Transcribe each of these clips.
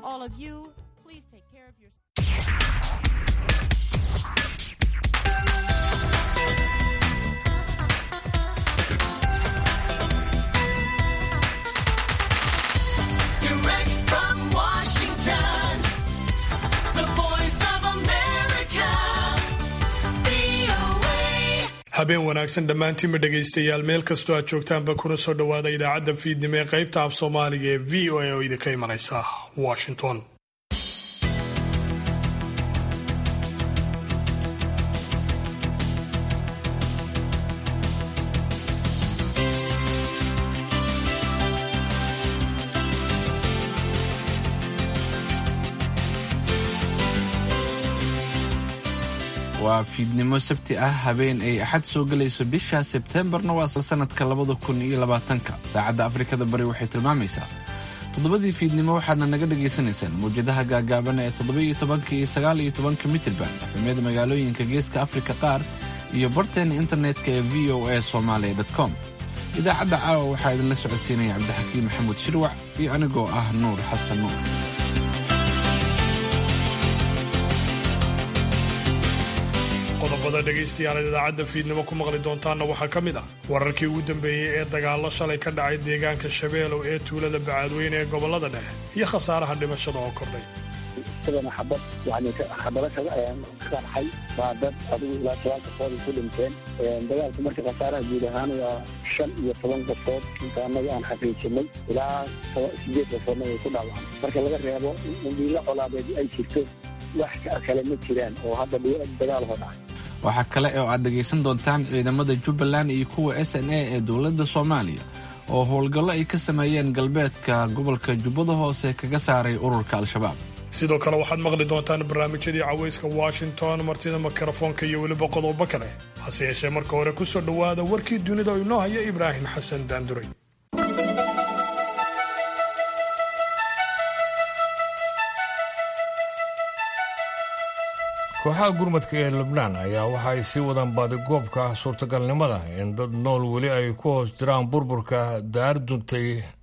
all of you, please take care of your. Direct from Washington, the voice of America, VOA. habeen wanaagsan dhammaantiinba dhegaystayaal meel kastoo aad joogtaanba kuna soo dhowaada idaacadda fiidnimo ee qaybta af soomaaliga ee v o a oo idinka imanaysa washington waa fiidnimo sabti ah habeen ay axad soo gelayso bisha sebteembarna waa sanadka labada kun iyo labaatanka saacadda afrikada bari waxay tilmaamaysaa toddobadii fiidnimo waxaadna naga dhagaysanaysaan mawjadaha gaagaaban ee toddoba-iyo tobanka iyo sagaal iyo tobanka mitirban efemyada magaalooyinka geeska afrika qaar iyo barteena internetka ee v o a somalia com idaacadda caawa waxaa idinla socodsiinaya cabdixakiim maxamuud shirwac iyo anigoo ah nuur xasan nuur qodobada dhegaystayaal idaacadda fiidnimo ku maqli doontaanna waxaa ka mid ah wararkii ugu dambeeyey ee dagaallo shalay ka dhacay deegaanka shabeelow ee tuulada bacaadweyne ee gobolada dhexe iyo khasaaraha dhimashada oo kordhay isagana xabad yani xabado kaga qarxay waa dad adigu ilaa toban qofood ay ku dhinteen dagaalku marka khasaaraha guud ahaan waa shan iyo toban qofood inta annaga aan xaqiijinay ilaa sideed qofoodna way ku dhaawacmay marka laga reebo in dhiilo colaadeed ay jirto wax kale ma jiraan oo hadda dagaal hoo dhacay waxaa kale oo aad dhegaysan doontaan ciidamada jubbaland iyo kuwa s n a ee dowladda soomaaliya oo howlgallo ay ka sameeyeen galbeedka gobolka jubbada hoose kaga saaray ururka al-shabaab sidoo kale waxaad maqli doontaan barnaamijyadii cawayska washington martida mikrofoonka iyo weliba qodobo kale hase yeeshee marka hore ku soo dhowaada warkii dunida oo inoo haya ibraahim xasan daanduray kooxaha gurmadka ee lubnaan ayaa waxa ay sii wadaan baadigoobka suurtagalnimada in dad nool weli ay ku hoos jiraan burburka daar duntay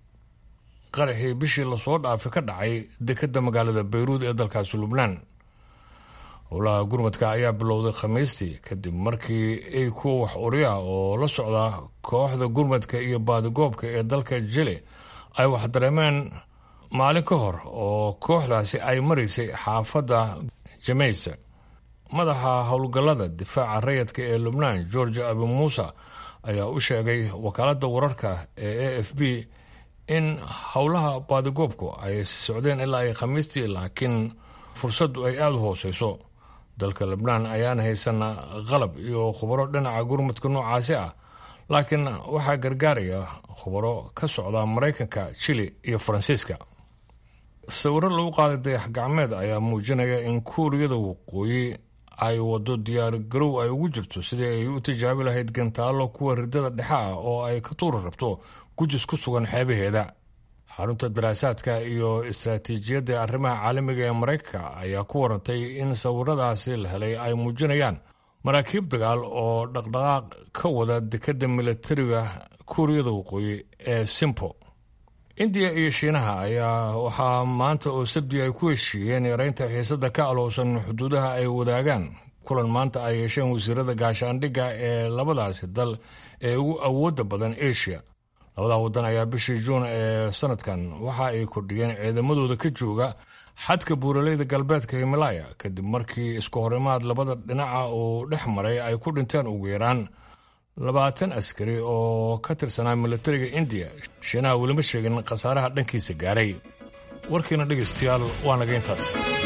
qaraxii bishii lasoo dhaafay ka dhacay dekedda magaalada bayruud ee dalkaasi lubnaan howlaha gurmadka ayaa bilowday khamiistii kadib markii ay kuwa wax uriya oo la socda kooxda gurmadka iyo baadigoobka ee dalka jili ay wax dareemeen maalin ka hor oo kooxdaasi ay maraysay xaafadda jameysa madaxa howlgallada difaaca rayadka ee lubnaan george abi muusa ayaa u sheegay wakaaladda wararka ee a f b in howlaha baadigoobku ay socdeen ilaa ay khamiistii laakiin fursaddu ay aada u hooseyso dalka lubnaan ayaan haysan qalab iyo khubaro dhinaca gurmadka noocaasi ah laakiin waxaa gargaaraya khubaro ka socda maraykanka jili iyo faransiiska sawiro lagu qaaday dayax gacmeed ayaa muujinaya in kuuriyada waqooyi ay wado diyaar garow ay ugu jirto sidii ay u tijaabi lahayd gantaallo kuwa ridada dhexe ah oo ay ka tuuri rabto gujis ku sugan xeebaheeda xarunta daraasaadka iyo istaraatiijiyadda arrimaha caalamiga ee maraykanka ayaa ku warantay in sawiradaasi la helay ay muujinayaan maraakiib dagaal oo dhaqdhaqaaq ka wada dekedda milatariga kuuriyada waqooyi ee simpo indiya iyo shiinaha ayaa waxaa maanta oo sabti ay ku heshiiyeen yareynta xiisada ka alowsan xuduudaha ay wadaagaan kulan maanta ay yeesheen wasiirada gaashaandhigga ee labadaasi dal ee ugu awoodda badan asia labadaa waddan ayaa bishii juun ee sanadkan waxa ay kordhiyeen ciidamadooda ka jooga xadka buuraleyda galbeedka himalaya kadib markii isku horimaad labada dhinaca uu dhex maray ay ku dhinteen ugu yaraan labaatan askari oo ka tirsanaa milatariga indiya shiinaha welima sheegin khasaaraha dhankiisa gaaray warkiina dhegaystayaal waa naga intaas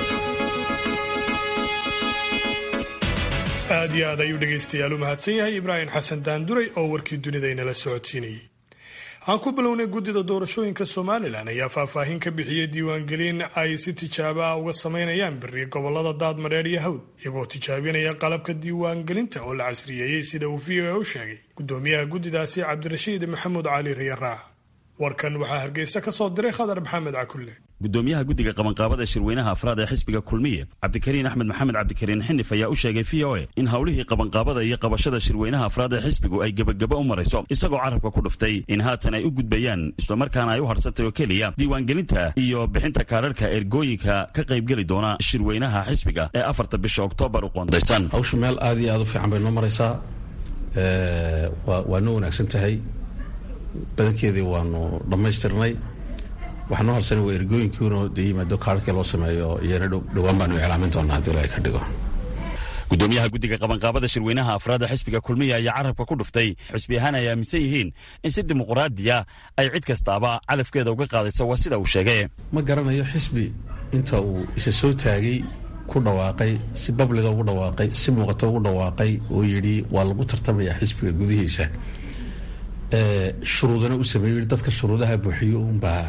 aad iyo aad ayuu dhegaystayaal u mahadsan yahay ibraahim xasan daanduray oo warkii dunida inala socodsiinayay aan ku bilownay guddida doorashooyinka somalilan ayaa faahfaahin ka bixiyey diiwaangelin ay si tijaabo ah uga samaynayaan beri gobolada daadmadheer iyo hawd iyagoo tijaabinaya qalabka diiwaangelinta oo la casriyeeyey sida uu v o a u sheegay gudoomiyaha guddidaasi cabdirashiid maxamuud cali riyaraac warkan waxaa hargeysa ka soo diray khadar maxamed cakulle gudoomiyaha guddiga qabanqaabada shirweynaha afraad ee xisbiga kulmiye cabdikariin axmed maxamed cabdikariin xinif ayaa u sheegay v o a in howlihii qabanqaabada iyo qabashada shirweynaha afraad ee xisbigu ay gebagaba u marayso isagoo carabka ku dhuftay in haatan ay u gudbayaan islamarkaana ay u harsantay oo keliya diiwaangelinta iyo bixinta kaadharhka ergooyinka ka qaybgeli doona shirweynaha xisbiga ee afarta bisha oktoobar u qoondaysan hawsha meel aad iyo aad u fiican bay noo maraysaa waa noo wanaagsan tahay badankeedii waanu dhammaystirnay waxaa noo harsanay waa ergooyinkiina de yimaado kaarhkii loo sameeyo iyana dhowaan baanu iclaamin doonaa haddii ilahay ka dhigo gudoomiyaha guddiga qabanqaabada shirweynaha afraada xisbiga kulmiya ayaa carabka ku dhuftay xisbi ahaan ay aaminsan yihiin in si dimuquraadiya ay cid kastaaba calafkeeda uga qaadayso waa sida uu sheegay ma garanayo xisbi inta uu isa soo taagay ku dhawaaqay si babliga ugu dhawaaqay si muuqato ugu dhawaaqay oo yidhi waa lagu tartamayaa xisbiga gudihiisa shuruudana u sameeyo dadka shuruudaha buuxiyo unbaa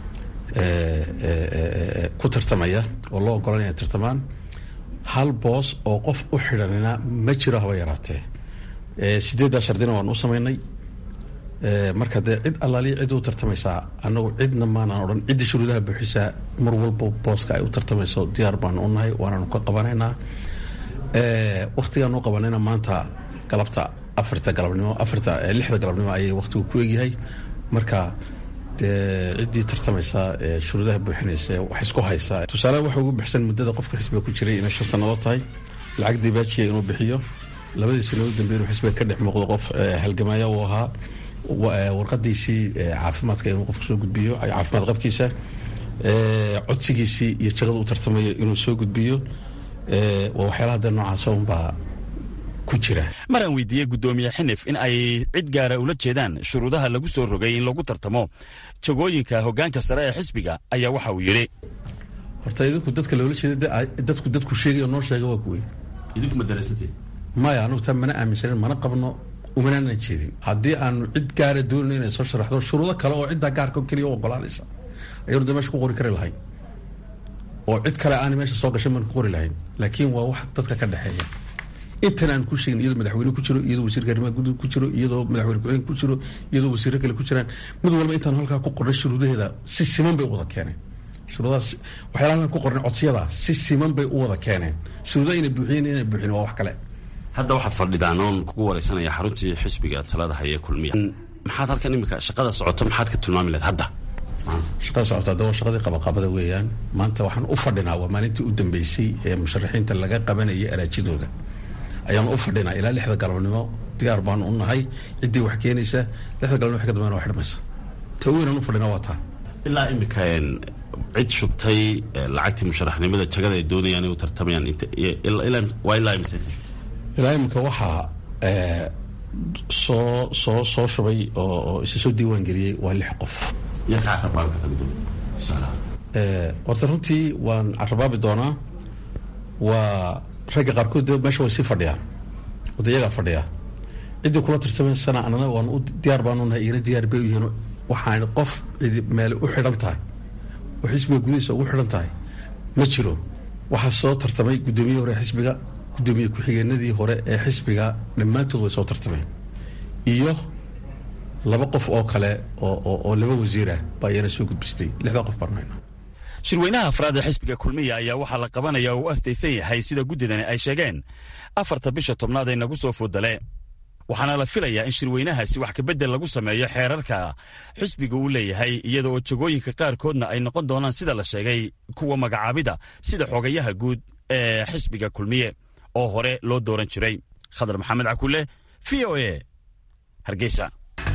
ku tartamaya oo loo ogolanaya tartamaan hal boos oo qof u xidhanina ma jiro haba yaraatee sideeddaa shardina waan u samaynay marka dee cid allaaliya cid u tartamaysaa annagu cidna maanaan odhan ciddii shuruudaha buuxisaa mar walba booska ay u tartamayso diyaar baanu u nahay waanaanu ka qabanaynaa wakhtigaanu qabanayna maanta galabta afarta galabnimo afarta lixda galabnimo ayay wakhtigu ku egyahay marka dee ciddii tartamaysa ee shuruudaha buuxinaysa wax isku haysa tusaale waxa ugu bixsan muddada qofka xisbiga ku jiray inay shan sannadood tahay lacag dibaajiya inuu bixiyo labadii sano u dambeyn xisbiga ka dhex muuqdo qof halgamaya uu ahaa warqadiisii caafimaadka inuu qofka soo gudbiyo caafimaad qabkiisa codsigiisii iyo jaqada u tartamayo inuu soo gudbiyo waa waxyaalaha dee noocaasa unbaa ku jira maraan weydiiyey guddoomiye xinif in ay cid gaara ula jeedaan shuruudaha lagu soo rogay in lagu tartamo jagooyinka hoggaanka sare ee xisbiga ayaa waxa uu yidhi horta idinku dadka loola jeeda dadku dadku sheegay oo noo sheega waa kuwey idinku ma daraysantii maya anugu taa mana aaminsanin mana qabno umanaanan jeedin haddii aanu cid gaara doonayno inay soo sharaxdo shuruudo kale oo ciddaa gaarka keliya u ogolaanaysa ayanu de meesha ku qori kari lahayn oo cid kale aana meesha soo gashay maan ku qori lahayn laakiin waa wax dadka ka dhexeeya intan aan ku sheegin iyadoo madaxweyne ku jiro iyadoo wasiirka arrimaha gudaha ku jiro iyadoo madaxweyne ku-xigeen ku jiro iyadoo wasiirro kale ku jiraan mid walba intaan halkaa ku qornay shuruudaheeda si siman bay u wada keeneen shuruudahaas waxyaalaha halkaan ku qornay codsiyada si siman bay u wada keeneen shuruudaha inay buuxiyeen inay buuxin waa wax kale hadda waxaad fadhidaan oon kugu wareysanaya xaruntii xisbiga talada haya kulmiya maxaad halkan imika shaqada socoto maxaad ka tilmaami lahayd hadda shaqada socota hadda waa shaqadii qabaqabada weeyaan maanta waxaan u fadhinaa waa maalintii u dambeysay ee musharaxiinta laga qabanayay araajidooda ayaan u fadhinaa ilaa lixda galabnimo diyaar baanu u nahay ciddii wax keenaysa lixda galabnimo wax ka dambeyn waa xidhmaysa ta weynaan u fadhinaa waa taa ilaa imika cid shubtay lacagtii musharaxnimada jagada ay doonayaan inuu tartamayaan waa ilaa imise ilaa iminka waxaa soo soo soo shubay oo isa soo diiwaan geliyey waa lix qof horta runtii waan carabaabi doonaa waa ragga qaarkood de meesha way sii fadhiyaan wada iyagaa fadhiyaa ciddii kula tartamaysana anana waan u diyaar baanu nahay igana diyaar bay u yihiin waxaan qof cidi meele u xidhan tahay oo xisbiga gudihiisa ugu xidhan tahay ma jiro waxaa soo tartamay guddoomiye hore xisbiga guddoomiye ku-xigeenadii hore ee xisbiga dhammaantood way soo tartameen iyo laba qof oo kale oo laba wasiirah baa iyana soo gudbistay lixdaa qof baanayna shirweynaha afraad ee xisbiga kulmiya ayaa waxaa la qabanaya oo u astaysan yahay sida guddidani ay sheegeen afarta bisha tobnaad ay nagu soo foodale waxaana la filayaa in shirweynahaasi wax kabedel lagu sameeyo xeerarka xisbiga uu leeyahay iyada oo jagooyinka qaarkoodna ay noqon doonaan sida la sheegay kuwa magacaabida sida xogayaha guud ee xisbiga kulmiye oo hore loo dooran jiray khadar maxamed cakulle v o a hargeysa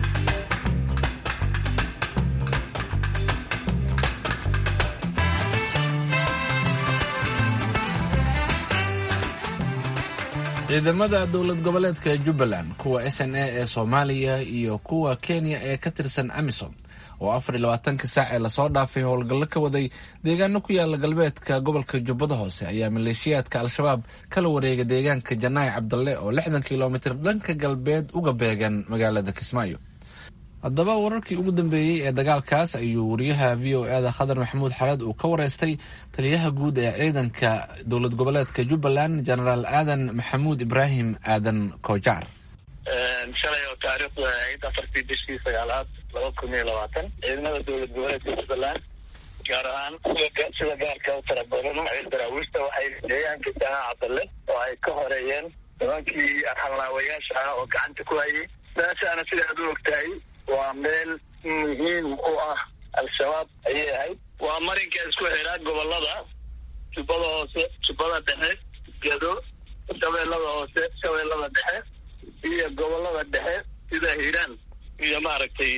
ciidamada dowlad goboleedka jubbaland kuwa s n a ee soomaaliya iyo kuwa kenya ee ka tirsan amisom oo afar iyo labaatanka saac ee lasoo dhaafay howlgallo ka waday deegaano ku yaala galbeedka gobolka jubbada hoose ayaa maleeshiyaadka al-shabaab kala wareega deegaanka janaayi cabdalle oo lixdan kilomitir dhanka galbeed uga beegan magaalada kismaayo haddaba wararkii ugu dambeeyey ee dagaalkaas ayuu wariyaha v o e da khadar maxamuud xareed uu ka wareystay taliyaha guud ee ciidanka dowlad goboleedka jubbaland genaraal aadan maxamuud ibraahim aadan koojaar shalay oo taariikhdu ahayd afartii bishii sagaalaad laba kun iyo labaatan ciidamada dowlad goboleedka jubbaland gaar ahaan sida sida gaarka u tara badan daraawiishta waxay deegaanka jaha cabdalle oo ay ka horeeyeen nimankii xalnaawayaasha ah oo gacanta ku hayay meeshaana sidaad u ogtahay waa meel muhiim u ah al-shabaab ayay ahayd waa marinka isku xiraa gobolada jubbada hoose jubbada dhexe gedo shabeellada hoose shabeellada dhexe iyo gobolada dhexe sida hiiraan iyo maaragtay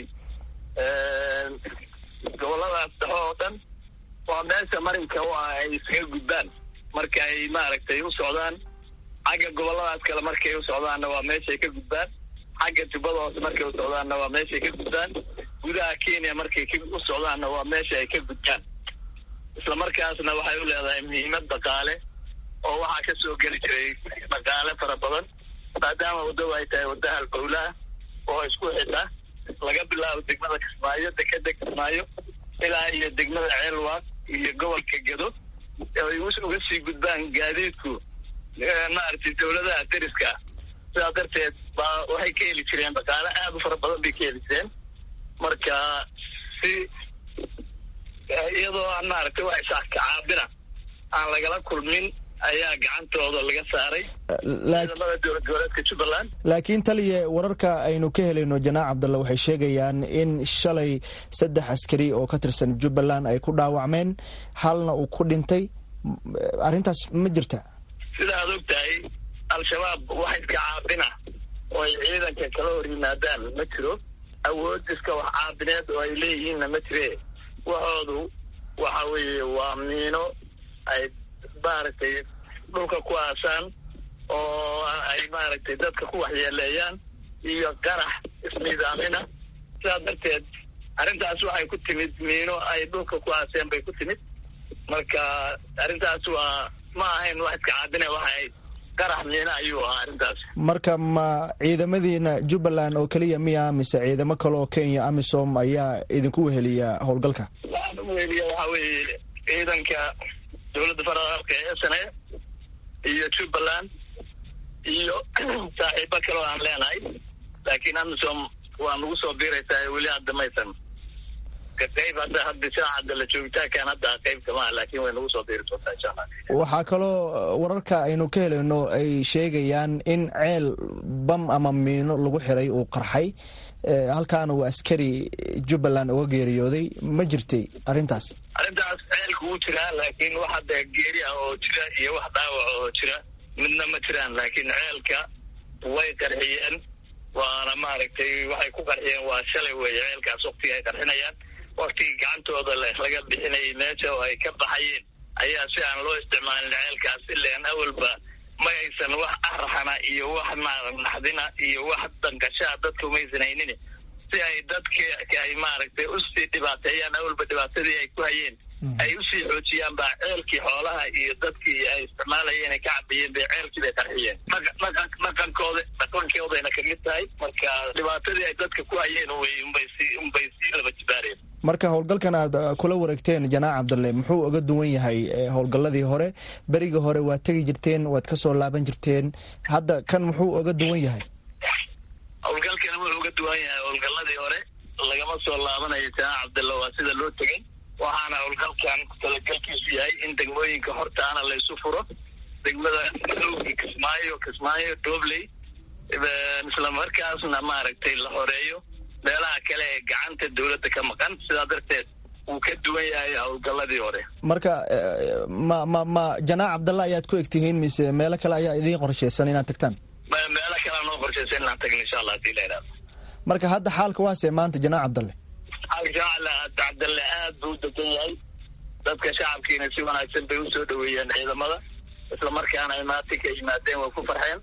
goboladaas dhexe oo dhan waa meesha marinka u ah ay iskaga gudbaan marka ay maaragtay u socdaan xagga goboladaas kale markay u socdaanna waa meeshay ka gudbaan xagga jubbada hoose markay u socdaanna waa meeshay ka gudbaan gudaha kenya markay u socdaanna waa meesha ay ka gudbaan isla markaasna waxay u leedahay muhiimad dhaqaale oo waxaa ka soo geli jiray dhaqaale fara badan maadaama waddagu ay tahay wadda halbowlaha oo isku xidha laga bilaabo degmada kismaayo dekeda kismaayo ilaa iyo degmada ceelwaaq iyo gobolka gedo ay uga sii gudbaan gaadiidku maaragtay dawladaha deriska ah sidaa darteed baa waxay ka heli jireen dhaqaale aada u fara badan bay ka heli jireen marka si iyadoo aan maaragtay wax isaakacaabina aan lagala kulmin ayaa gacantooda laga saaray ciidamada dowlad goboleedka jubbaland laakiin taliye wararka aynu ka helayno janaac cabdalle waxay sheegayaan in shalay saddex askari oo ka tirsan jubbaland ay ku dhaawacmeen halna uu ku dhintay arrintaas ma jirta sida aad og tahay al-shabaab wax iska caabina oo ay ciidanka kala hor yimaadaan ma jiro awood iska wax caabineed oo ay leeyihiinna ma jire waxoodu waxa weeye waa miino ay maaragtay dhulka ku aasaan oo ay maaragtay dadka ku waxyeeleeyaan iyo qarax isniidaamina sidaa darteed arrintaas waxay ku timid miino ay dhulka ku aaseen bay ku timid marka arrintaas waa ma ahayn wax iska caabine waxay qarax miino ayuu ahaa arrintaas marka ma ciidamadiina jubbaland oo keliya miya mise ciidamo kale oo kenya amisom ayaa idinku weheliya howlgalka waxaan u weheliya waxaa weeye ciidanka dowladda federaalka ee s n a iyo jubbaland iyo saaxiibo kale oo aan leenahay laakiin amisom waa nagu soo biiraysaa weli hadda maysan qayb hadda hadda saacadda la joogitaankan hadda qayb kama ah laakiin way nagu soo biiri doontaa insha allah waxaa kaloo wararka aynu ka helayno ay sheegayaan in ceel bam ama miino lagu xiray uu qarxay halkaana uu askari jubbaland uga geeriyooday ma jirtay arrintaas arrintaas ceelku wuu jiraa laakiin wax hadda geeri ah oo jira iyo wax dhaawac oo jira midna ma jiraan laakiin ceelka way qarxiyeen waana maaragtay waxay ku qarxiyeen waa shalay weeye ceelkaas waktiga ay qarxinayaan waktigii gacantooda laga bixinayay meesha oo ay ka baxayeen ayaa si aan loo isticmaalin ceelkaas ilaan awalba ma aysan wax araxana iyo wax maara naxdina iyo wax danqashaa dadka umaysan haynin si ay dadki ay maaragtay usii dhibaateeyaan awalba dhibaatadii ay ku hayeen ay usii xoojiyaan baa ceelkii xoolaha iyo dadkii ay isticmaalayeen ay ka cabayeen bay ceelkii bay qarxiyeen dhaqankooda dhaqankoodayna kamid tahay marka dhibaatadii ay dadka ku hayeen unbay sii unbay sii laba jibaareen marka howlgalkan aad kula wareegteen janaac cabdalle muxuu uga duwan yahay howlgalladii hore berigii hore waad tegi jirteen waad ka soo laaban jirteen hadda kan muxuu uga duwan yahay howlgalkan wuxuu uga duwan yahay howlgalladii hore lagama soo laabanayo janaac cabdalle waa sida loo tegay waxaana howlgalkan talagalkiisu yahay in degmooyinka hortaana laysu furo degmada madowga kismaayo kismaayo dobley isla markaasna maaragtay la horeeyo meelaha kale ee gacanta dowladda ka maqan sidaa darteed wuu ka duwan yahay howlgalladii hore marka ma ma ma janaac cabdalla ayaad ku egtihiin mise meelo kale ayaa idiin qorshaysan inaad tagtaan meelo kalea noo qorshaysan inaan tagno insha allah hadii la idhahdo marka hadda xaalka waasee maanta janaac cabdalle xaalka shacala cabdalle aad buu u degan yahay dadka shacabkiina si wanaagsan bay usoo dhaweeyeen ciidamada isla markaana ay maatinka yimaadeen way ku farxeen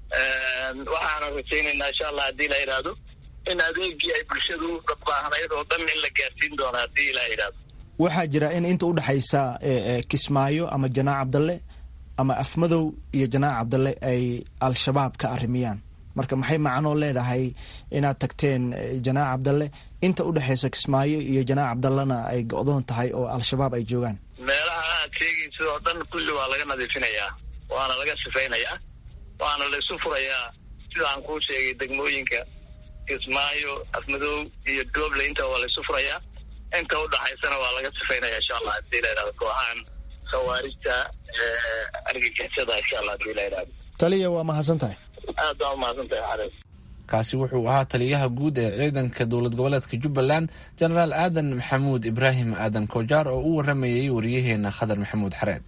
waxaana rajaynaynaa insha allah haddii la idhaahdo in adeegii ay bulshadu baahnayd oo dhan in la gaarsiin doono haddii ilaa idhaahdo waxaa jira in inta udhexaysa kismaayo ama janaac cabdalle ama afmadow iyo janaac cabdalle ay al-shabaab ka arrimiyaan marka maxay macnoo leedahay inaad tagteen janaac cabdalle inta udhexaysa kismaayo iyo janaac cabdallena ay go-doon tahay oo al-shabaab ay joogaan meelaha aad sheegaysid oo dhan kulli waa laga nadiifinayaa waana laga sifaynayaa waana laysu furayaa sida aan kuu sheegay degmooyinka kismaayo afmadow iyo dooble inta waa laysu furayaa inta udhaxaysana waa laga sifaynaya insha allah hadii la yidhahdo kooxahan khawaarijta argagixisada insha allah hadii la yidhahdo taliya waa mahadsan tahay aad baa umahadsan tahay xarees kaasi wuxuu ahaa taliyaha guud ee ciidanka dowlad goboleedka jubbaland jenaraal aadan maxamuud ibraahim aadan kojaar oo u waramayay wariyaheena khadar maxamuud xareed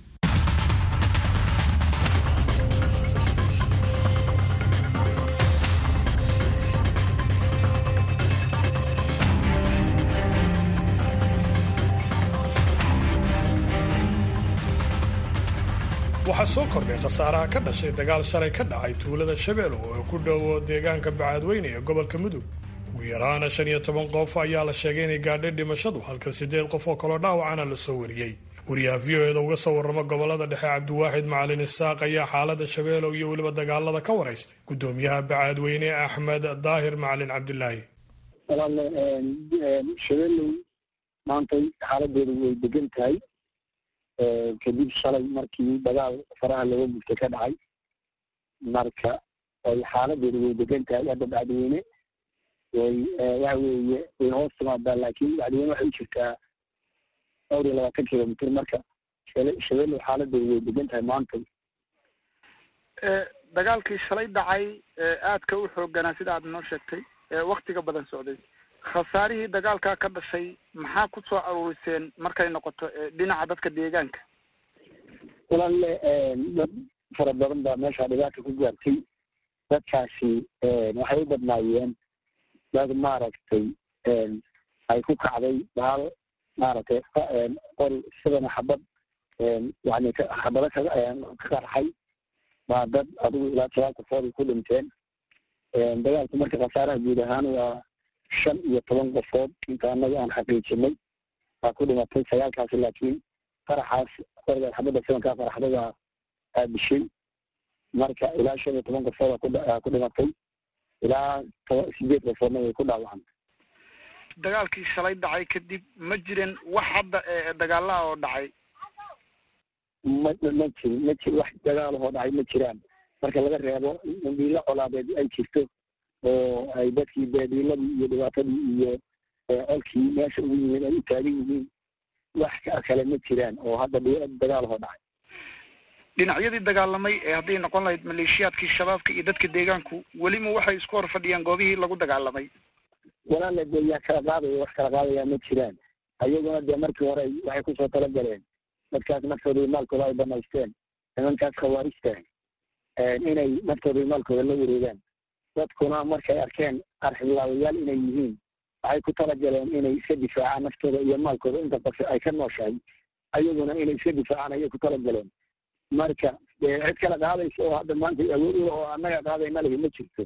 waxaa soo kordhay khasaaraha ka dhashay dagaal shalay ka dhacay tuulada shabeelo oo ku dhowo deegaanka bacaadweyne ee gobolka mudug ugu yaraana shan iyo toban qof ayaa la sheegay inay gaadhay dhimashadu halka siddeed qof oo kaloo dhaawacana la soo wariyey wariyaha v o eda uga soo warrama gobolada dhexe cabdiwaaxid macalin isaaq ayaa xaalada shabeelow iyo weliba dagaalada ka waraystay gudoomiyaha bacaadweyne axmed daahir macalin cabdilaahi walaale shabeelow maantay xaaladeedu way degan tahay kadib shalay markii dagaal faraha laga gubtay ka dhacay marka ay xaaladeedu way degan tahay hadda bacdiweyne way waxa weeye way hoos timaadaa laakiin bacdiweyne waxay u jirtaa dhowr iyo labaatan kilomitr marka shabeelow xaaladeedu way degan tahay maantay dagaalkii shalay dhacay aadka u xooganaa sida aad noo sheegtay waktiga badan socday khasaarihii dagaalkaa ka dhashay maxaa ku soo aruuriseen markay noqoto dhinaca dadka deegaanka walaale dad fara badan baa meesha dhibaata ku gaartay dadkaasi waxay u badnaayeen dad maaragtay ay ku kacday baal maaragtay qori sidana xabad yani xabado ka ka qarxay baa dad adigu ilaa toban qofood ku dhinteen dagaalku marka khasaaraha guud ahaan waa shan iyo toban qofood inta anaga aan xaqiijinay baa ku dhimatay sagaalkaasi laakiin faraxaas qoriga xabadda sibankaa faraxdada aabishay marka ilaa shan iyo toban qofood aa ku dhimatay ilaa toba sideed qofoodna way ku dhaawacantay dagaalkii shalay dhacay kadib ma jirin wax hadda dagaalaha oo dhacay ma ma jirin ma jir wax dagaalahoo dhacay ma jiraan marka laga reebo dhiilo colaadeed ay jirto oo ay dadkii beediiladii iyo dhibaatadii iyo colkii meesha ugu yimid ay u taagan yihiin wax kale ma jiraan oo hadda dagaalahoo dhacay dhinacyadii dagaalamay ee hadday noqon lahayd maleeshiyaadkii shabaabka iyo dadka deegaanku welima waxay isku hor fadhiyaan goobihii lagu dagaalamay walaale dee yaa kala qaadaya wax kala qaadaya ma jiraan ayaguna dee markii hore waxay kusoo talagaleen dadkaas naftooda iyo maalkooda ay banaysteen nimankaas khawaarijta inay naftooda iyo maalkooda la wareegaan dadkuna markay arkeen arxiblaawayaal inay yihiin waxay ku talagaleen inay iska difaacaan naftooda iyo maalkooda inta qof ay ka nooshahay ayaguna inay iska difaacaan ayay ku talagaleen marka dee cid kala qaadaysa oo hadda maanta awood ula oo annaga qaadayna lihi ma jirto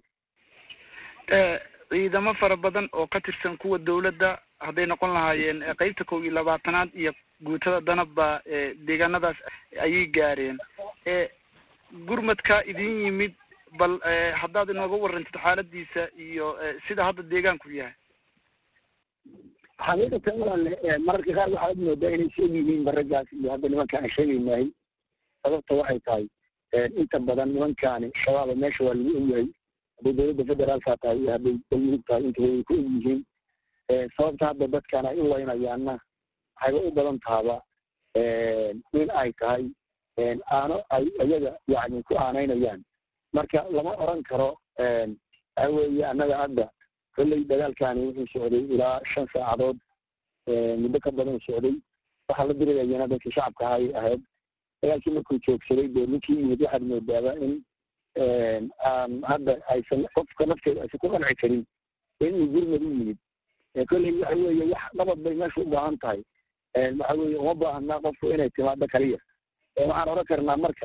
ciidamo fara badan oo ka tirsan kuwa dawladda hadday noqon lahaayeen qeybta kow iyo labaatanaad iyo guutada danabba deegaanadaas ayay gaareen gurmadka idin yimid bal haddaad inooga warantid xaaladiisa iyo sida hadda deegaanku yahay xaqiiqatan walaale mararka qaar waxaad moodaa inay sheeg yihiin baragaas iyo hadda nimankaan aan sheegaynahay sababta waxay tahay inta badan nimankaani shabaaba meesha waa lagu ogyahay hadday dowladda federaalka tahay iyo hadday galmudug tahay intaba way ku og yihiin sababta hadda dadkaan ay u leynayaanna waxayba u badan tahaba in ay tahay aano ay iyaga yani ku aanaynayaan marka lama oran karo waxa weeye annaga hadda kolley dagaalkaani wuxuu socday ilaa shan saacadood muddo ka badan socday waxaa la dirirayana dadkii shacabka ahay ahayd dagaalkii markuu joogsaday dee ninkii yimid waxaad moodaaba in aan hadda aysan qofka nafteeda aysan ku qanci karin in uu gurmad u yimid kolley waxa weeye wax nabad bay meesha u baahan tahay waxa weeye uma baahnaa qofku inay timaado kaliya waxaan oran karnaa marka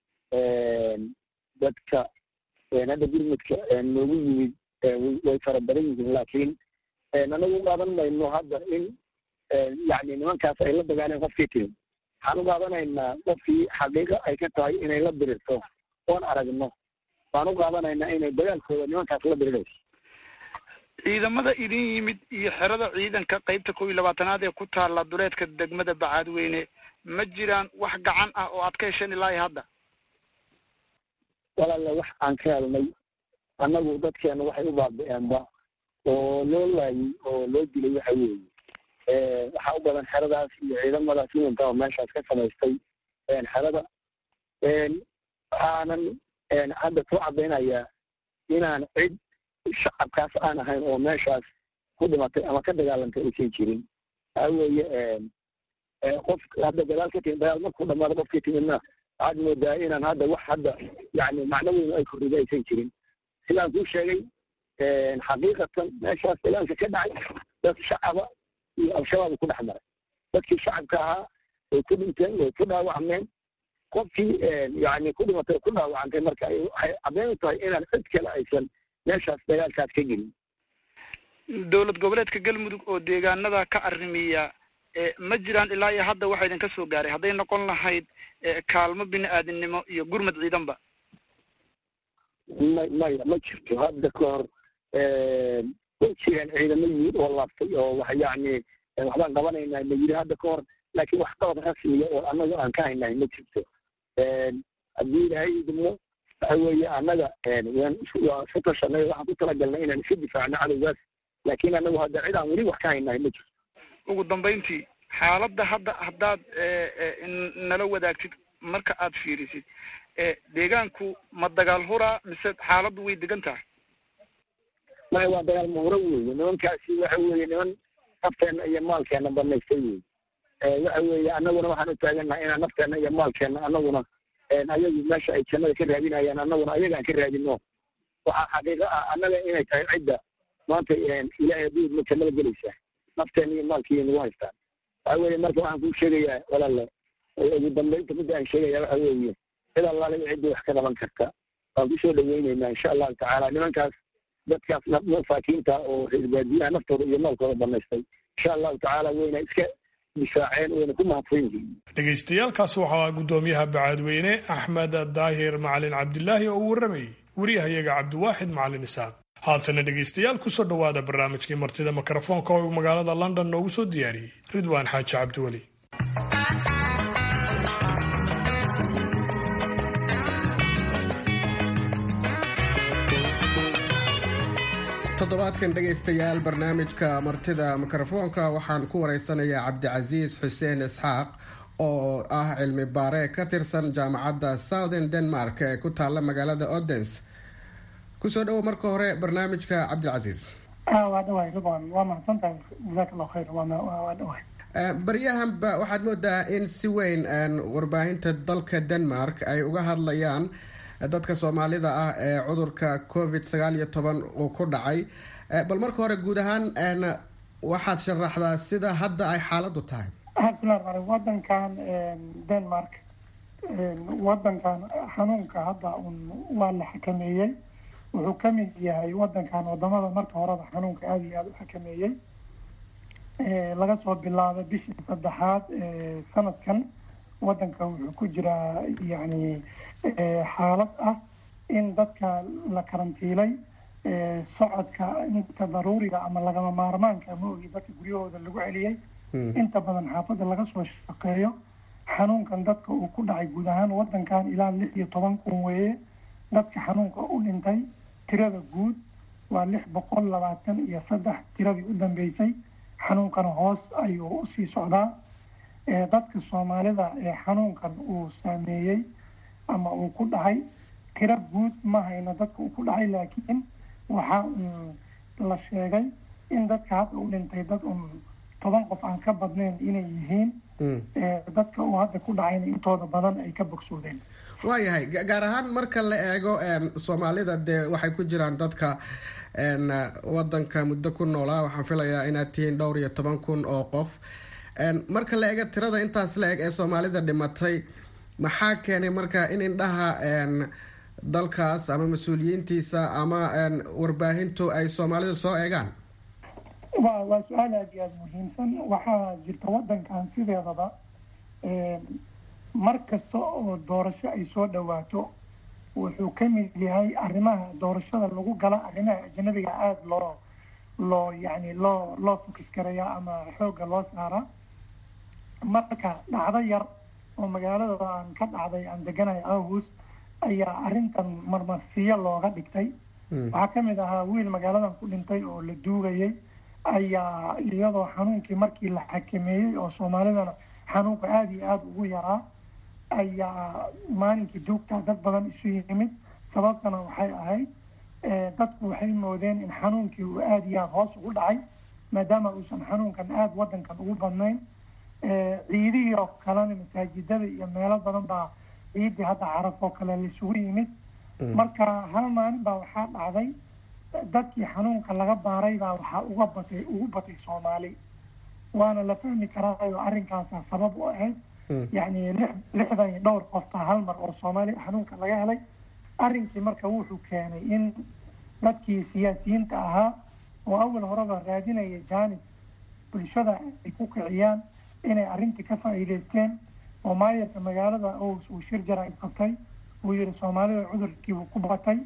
dadka hadda gurmudka noogu yimid way fara badan yihiin laakiin anagu u qaadan mayno hadda in yani nimankaas ay la dagaaleen qofkii timi waxaan u qaadanaynaa qofkii xaqiiqo ay ka tahay inay la dirirto oon aragno waan u qaadanaynaa inay dagaalkooda nimankaas la dirirayso ciidamada idin yimid iyo xerada ciidanka qeybta kow iyo labaatanaad ee ku taalla duleedka degmada bacaadweyne ma jiraan wax gacan ah oo aad ka hesheen ilaahi hadda walaale wax aan ka helnay annagu dadkeena waxay u baabi-eenba oo loo laayay oo loo dilay waxa weeye waxaa u badan xeradaas iyo ciidamadaas midanta oo meeshaas ka samaystay xerada waxaanan hadda ku caddaynayaa inaan cid shacabkaas aan ahayn oo meeshaas ku dhimatay ama ka dagaalantay aysan jirin waxaa weeye qof hadda dagaal ka timid dagaal markuu dhamaado qofkii timidna waxaad moodaa inaan hadda wax hadda yani macno weyn ay korrida aysan jirin sidaan kuu sheegay xaqiiqatan meeshaas dagaalka ka dhacay dad shacaba iyo al-shabaab ku dhex maray dadkii shacabka ahaa way ku dhinteen way ku dhaawacmeen qofkii yani ku dhimatay ku dhaawacantay marka waxay caddeyn u tahay inaan cid kale aysan meeshaas dagaalkaas ka gelin dowlad goboleedka galmudug oo deegaanada ka arrimiya ma jiraan ilaa iyo hadda waxa idinka soo gaaray hadday noqon lahayd kaalmo bini aadamnimo iyo gurmad ciidanba ma maya ma jirto hadda ka hor way jireen ciidamo yimid oo laabtay oo wax yacni waxbaan qabanaynaa la yidhi hadda ka hor laakiin wax qabad rasmiya oo annaga aan ka haynahay ma jirto haddii ilaahay idmo waxa weeye annaga waan waa isu tashanay waxaan ku talagalnay inaan iska difaacno cadowgaas laakiin annagu hadda cid aan weli wax ka haynahay ma jirto ugu dambayntii xaaladda hadda haddaad nala wadaagtid marka aad fiirisid deegaanku ma dagaal huraa mise xaaladdu way degan tahay maya waa dagaal mahuro weeye nimankaasi waxa weeye niman nafteenna iyo maalkeenna banaystay wey waxa weeye annaguna waxaan u taagannahay inaan nafteenna iyo maalkeenna annaguna ayagu meesha ay jannada ka raadinayaan annaguna ayaga aan ka raadino waxaa xaqiiqo ah annaga inay tahay cidda maanta ilaahay hadduu idmo jannada gelaysaa nafteenna iyo maalkiiya nagu haystaan waxa weeye marka waxaan kuu sheegayaa walaale ugu dambaynta midda aan sheegaya waxa weeye cid allaale ciddii wax ka qaban karta waan kusoo dhaweyneynaa insha allahu tacaala nimankaas dadkaas masaakiinta oo reer baadiyaha naftooda iyo maalkooda banaystay insha allahu tacaala wayna iska difaaceen wayna ku mahadsan yihiin dhegaystayaaalkaas waxaa guddoomiyaha bacaadweyne axmed daahir macalin cabdilaahi oo uu warramayay wariyahayaga cabdiwaaxid macalin isaaq haatana dhegaystayaal kusoo dhowaada barnaamijkii martida mikrofoonka oo magaalada london noogu soo diyaariyey ridwaan xaaji cabdiweli toddobaadkan dhegaystayaal barnaamijka martida mikrofoonka waxaan ku wareysanayaa cabdicasiis xuseen isxaaq oo ah cilmi baare ka tirsan jaamacadda southern denmark ee ku taalla magaalada odens kusoo dhowo marka hore barnaamijka cabdicasiis waa dhawahay ridwan waa mahadsantahay jazaak allahu khayr waa dhawahay baryahanba waxaad moodaa in si weyn warbaahinta dalka denmark ay uga hadlayaan dadka soomaalida ah ee cudurka covid sagaal iyo toban uu ku dhacay bal marka hore guud ahaan waxaad sharaxdaa sida hadda ay xaaladdu tahay bismillahi wadankan denmark wadankan xanuunka hadda un waa la xakameeyey wuxuu ka mid yahay wadankan wadamada marka horeba xanuunka aada iyo aada u xakameeyey laga soo bilaabo bishii saddexaad sanadkan wadanka wuxuu ku jiraa yani xaalad ah in dadka la karantiilay socodka inta daruuriga ama lagama maarmaanka ma ogi dadka guryahooda lagu celiyey inta badan xaafadda laga soo shaqeeyo xanuunkan dadka uu ku dhacay guud ahaan wadankan ilaa lix iyo toban kun weeye dadka xanuunka u dhintay tirada guud waa lix boqol labaatan iyo saddex tiradii u dambeysay xanuunkana hoos ayuu usii socdaa dadka soomaalida ee xanuunkan uu saameeyey ama uu ku dhacay tiro guud ma hayno dadka uu ku dhacay laakiin waxaa un la sheegay in dadka hadda u dhintay dad un toban qof aan ka badnayn inay yihiin dadka uu hadda ku dhacayna intooda badan ay ka bogsoodeen waayahay gaar ahaan marka la eego soomaalida dee waxay ku jiraan dadka wadanka muddo ku noolaa waxaan filayaa inaad tihiin dhowr iyo toban kun oo qof marka la eego tirada intaas la eg ee soomaalida dhimatay maxaa keenay marka in indhaha dalkaas ama mas-uuliyiintiisa ama warbaahintu ay soomaalida soo eegaan wa waa su-aal aada iyo aada muhiimsan waxaa jirta wadankan sideedaba mar kasta oo doorasho ay soo dhawaato wuxuu ka mid yahay arrimaha doorashada lagu gala arrimaha ajnabiga aada loo loo yani loo loo fokis karaya ama xoogga loo saara marka dhacdo yar oo magaalada aan ka dhacday aan deganahay august ayaa arrintan marmarsiyo looga dhigtay waxaa kamid ahaa wiil magaaladan ku dhintay oo la duugayay ayaa iyadoo xanuunkii markii la xakameeyey oo soomaalidana xanuunka aada iyo aada ugu yaraa ayaa maalinkii joogtaa dad badan isu yimid sababtana waxay ahayd dadku waxay moodeen in xanuunkii uu aada iyo aada hoos ugu dhacay maadaama uusan xanuunkan aada wadankan ugu badnayn ciidihii oo kalena masaajidada iyo meelo badan baa ciidii hadda caraf oo kale laisugu yimid marka hal maalin baa waxaa dhacday dadkii xanuunka laga baaray baa waxaa uga batay ugu batay soomaali waana la fahmi karaayo arrinkaasa sabab u ahayd yacni lix lixdan iyo dhowr qof baa hal mar oo soomaali xanuunka laga helay arrinkii marka wuxuu keenay in dadkii siyaasiyiinta ahaa oo awal horeba raadinaya jaanis bulshada ay ku kiciyaan inay arrintii ka faa'iidaysteen oo maayarka magaalada ows uu shir jara qabtay uu yihi soomaalida cudurkiibuu ku batay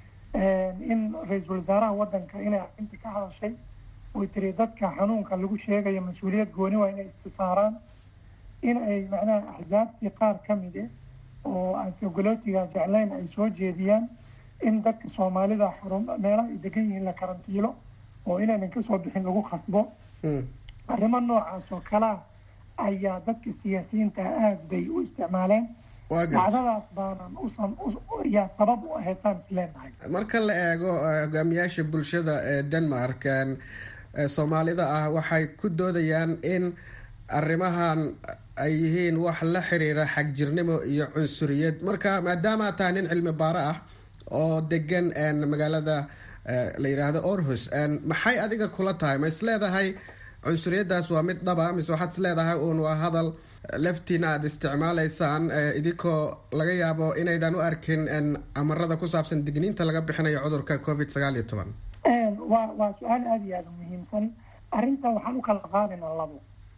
in ra-iisul wasaaraha wadanka inay arrintii ka hadashay oy tiri dadka xanuunka lagu sheegayo mas-uuliyad gooni waa inay istisaaraan in ay macnaha axsaabtii qaar ka mid eh oo aan sogolootiga jeclayn ay soo jeediyaan in dadka soomaalida xarun meelaha ay degan yihiin la karantiilo oo inaynan kasoo bixin lagu khasbo arrimo noocaas oo kalea ayaa dadka siyaasiyiinta aada bay u isticmaaleen dacdadaas baanan usan yaa sabab u ahayd saan isleenahay marka la eego hogaamiyaasha bulshada ee denmark soomaalida ah waxay ku doodayaan in arrimahan ay yihiin wax la xiriira xagjirnimo iyo cunsuriyad marka maadaama aad tahay nin cilmi baaro ah oo degan magaalada la yidhaahdo orhus maxay adiga kula tahay ma is leedahay cunsuriyadaas waa mid dhaba mise waxaad is leedahay uun waa hadal laftiina aada isticmaalaysaan idinkoo laga yaabo inaydan u arkin amarada ku saabsan digniinta laga bixinayo cudurka covid sagaal iyo toban waa waa su-aal aada iyo aada u muhiimsan arrinta waxaan u kala qaadaynaa labo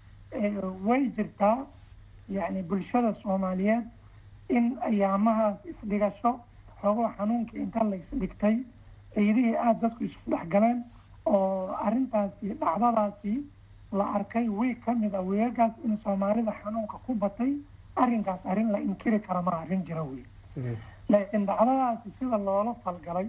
way jirtaa yacni bulshada soomaaliyeed in ayaamahaas isdhigasho xogoo xanuunka inta la isdhigtay ciidihii aada dadku isu dhexgaleen oo arrintaasi dhacdadaasi la arkay wiig ka mid a weegagaas in soomaalida xanuunka ku batay arrinkaas arrin la inkiri kara ma arrin jira wey laakiin dhacdadaasi sida loola falgalay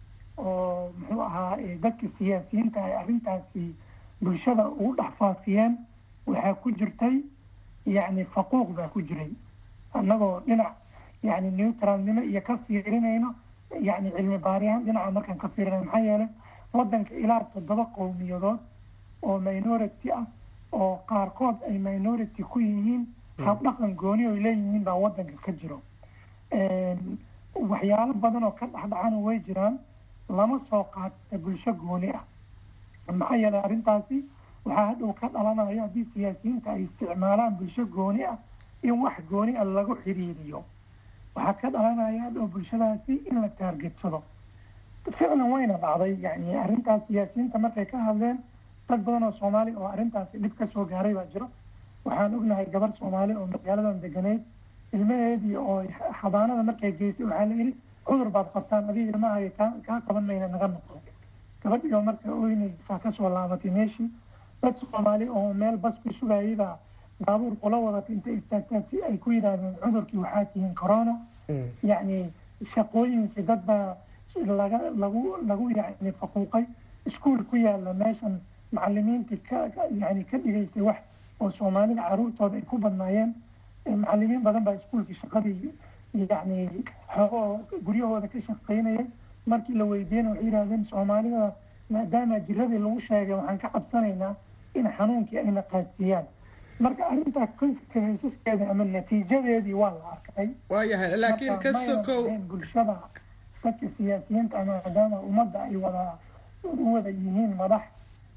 oo muxuu ahaa dadka siyaasiyiinta ay arrintaasi bulshada ugu dhex faafiyeen waxaa ku jirtay yacni faquuq baa ku jiray annagoo dhinac yacni neutralnimo iyo ka fiirinayno yacni cilmi baariyahan dhinaca markaan ka fiirinayno maxaa yeelay waddanka ilaa toddoba qowmiyadood oo minority ah oo qaarkood ay minority ku yihiin habdhaqan gooni oy leeyihiin baa waddanka ka jiro waxyaalo badan oo ka dhexdhacana way jiraan lama soo qaata bulsho gooni ah maxaa yeelay arrintaasi waxaa hadhow ka dhalanayo haddii siyaasiyiinta ay isticmaalaan bulsho gooni ah in wax gooni ah lagu xiriiriyo waxaa ka dhalanaya hadhow bulshadaasi in la taargetsado ficlan wayna dhacday yani arrintaas siyaasiyiinta markay ka hadleen dad badan oo soomaali oo arrintaasi dhib ka soo gaaray baa jiro waxaan ognahay gabar soomaali oo magaaladan deganeyd ilmaheedii oo xabaanada markay geysay waxaa la yidhi cudur baad qabtaan adiga ilmahaga kaa kaa qaban mayna naga noqdo gabadhii oo marka oynaysaa kasoo laabatay meeshii dad soomaali oo meel bas ku sugayay baa baabuur kula wadatay intay istaagtaan si ay ku yidhaahdeen cudurkii waxaa tihiin corona yacni shaqooyinkii dad baa laga lagu lagu yani faquuqay iskuol ku yaala meeshan macalimiintii ka yani ka dhigaysay wax oo soomaalida caruurtooda ay ku badnaayeen macalimiin badan baa iskuolkii shaqadii yani xoogoo guryahooda ka shaqaynayay markii la weydiiyena waxay yidhahdeen soomaalida maadaama jiradii lagu sheegay waxaan ka cabsanaynaa in xanuunkii ayna qaadsiiyaan marka arrintaa konsekensaskeeda ama natiijadeedii waa la arkay waayahay laakiin ka sokow bulshada dadka siyaasiyiinta maadaama ummadda ay wada u wada yihiin madax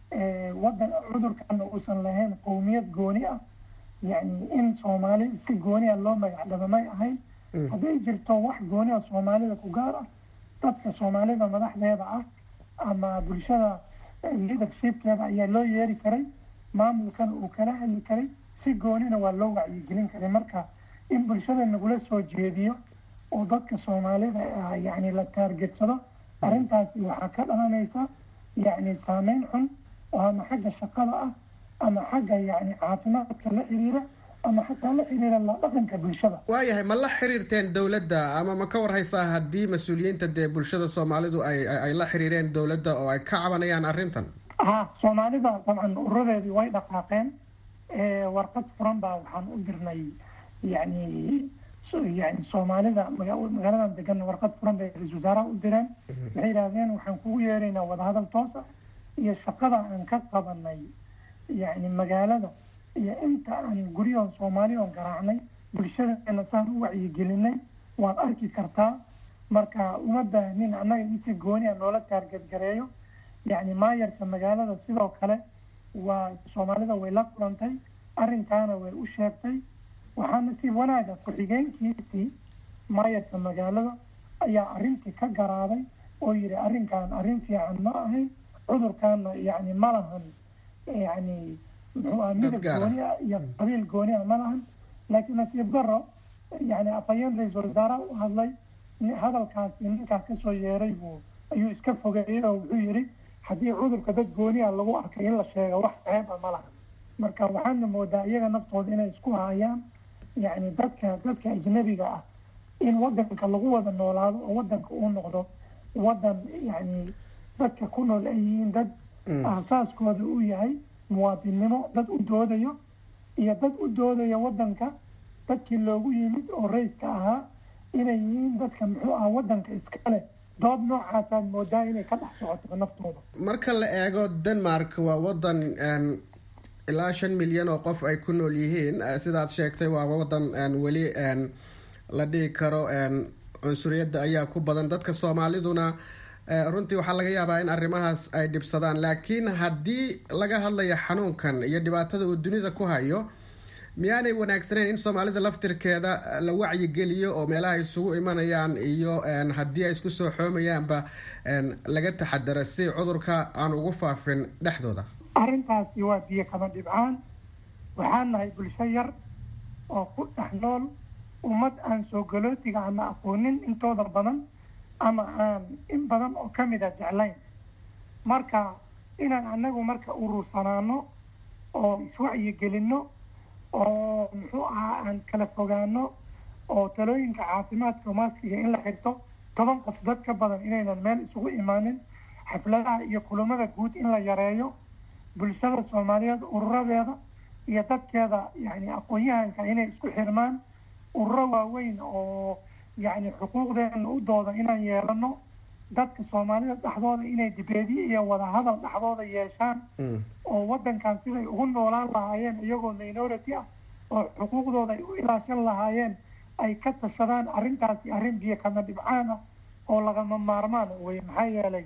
wadan cudurkana uusan lahayn qowmiyad gooni ah yani in soomaali si gooni ah loo magacdaba may ahayn hadday jirto wax gooni ah soomaalida ku gaar ah dadka soomaalida madaxdeeda ah ama bulshada leadershipkeeda ayaa loo yeeri karay maamulkana uu kala hadli karay si goonina waa loo wacyigelin karay marka in bulshada nagula soo jeediyo oo dadka soomaalida yani la taargetsado arrintaasi waxaa ka dhalanaysa yani saameyn xun oo ama xagga shaqada ah ama xagga yani caafimaadka la xiriira ama xataa la xiriira la dhaqanka bulshada waayahay ma la xiriirteen dowladda ama ma ka warhaysaa haddii mas-uuliyiinta dee bulshada soomaalidu ay ay la xiriireen dowladda oo ay ka cabanayaan arrintan ha soomaalida dabcan ururadeedii way dhaqaaqeen warqad furan baa waxaan u dirnay yani yani soomaalida magaaladan degan warqad furan bay ra-isul wasaaraha u direen waxay yidhahdeen waxaan kugu yeeraynaa wadahadal toos ah iyo shaqada aan ka qabanay yani magaalada iyo inta aan guryahan soomaali oon garaacnay bulshadeena saan u wacyigelinay waad arki kartaa marka uma baahnin annaga insi gooni a noola taargadgareeyo yani maayarka magaalada sidoo kale waa soomaalida way la kulantay arrinkaana way u sheegtay waxaa nasiib wanaaga ku-xigeenkiisii maayarka magaalada ayaa arrintii ka garaaday oo yihi arrinkan arrin fiican ma ahayn cudurkaana yani ma lahan yani muxuu aha midab gooni ah iyo qabiil gooni ah ma lahan laakiin nasiib daro yani afhayeen ra-iisul wasaaraha u hadlay hadalkaasi ninkaas kasoo yeeray buu ayuu iska fogeeyey oo wuxuu yihi haddii cudurka dad gooni a lagu arkay in la sheego wax ceeba ma laha marka waxaana moodaa iyaga naftooda inay isku hayaan yani dadka dadka ajnabiga ah in wadanka lagu wada noolaado oo wadanka uu noqdo wadan yani dadka ku nool ay yihiin dad aasaaskooda uu yahay muwaadinnimo dad u doodayo iyo dad u doodaya wadanka dadkii loogu yimid oo rayska ahaa inay yihiin dadka muxuu ah wadanka iskale dood noocaasaad moodaa inay ka dhex socoto naftooda marka la eego denmark waa wadan ilaa shan milyan oo qof ay ku nool yihiin sidaad sheegtay waa wadan weli la dhihi karo cunsuriyadda ayaa ku badan dadka soomaaliduna runtii waxaa laga yaabaa in arrimahaas ay dhibsadaan laakiin haddii laga hadlayo xanuunkan iyo dhibaatada uu dunida ku hayo miyaanay wanaagsaneyn in soomaalida laftirkeeda la wacyigeliyo oo meelaha isugu imanayaan iyo haddii ay isku soo xoomayaanba laga taxadaro si cudurka aan ugu faafin dhexdooda arrintaasi waa biyo kama dhibcaan waxaan nahay bulsho yar oo ku dhex nool ummad aan soo galootiga ama aqoonin intooda badan ama aan in badan oo kamid a jeclayn marka inaan anagu marka urursanaano oo iswacyigelinno oo muxuu ahaa aan kala fogaano oo talooyinka caafimaadka maaskiga in la xirto toban qof dad ka badan inaynan meel isugu imaanin xafladaha iyo kulamada guud in la yareeyo bulshada soomaaliyeed ururadeeda iyo dadkeeda yani aqoon-yahanka inay isku xirmaan ururo waaweyn oo yani xuquuqdeena u dooda inaan yeelano dadka soomaalida dhexdooda inay dibeedyo iyo wadahadal dhexdooda yeeshaan oo wadankan siday ugu noolaan lahaayeen iyagoo minority ah oo xuquuqdooda ay u ilaashan lahaayeen ay ka tashadaan arrintaasi arrin biyo kama dhibcaan ah oo lagama maarmaan wey maxaa yeelay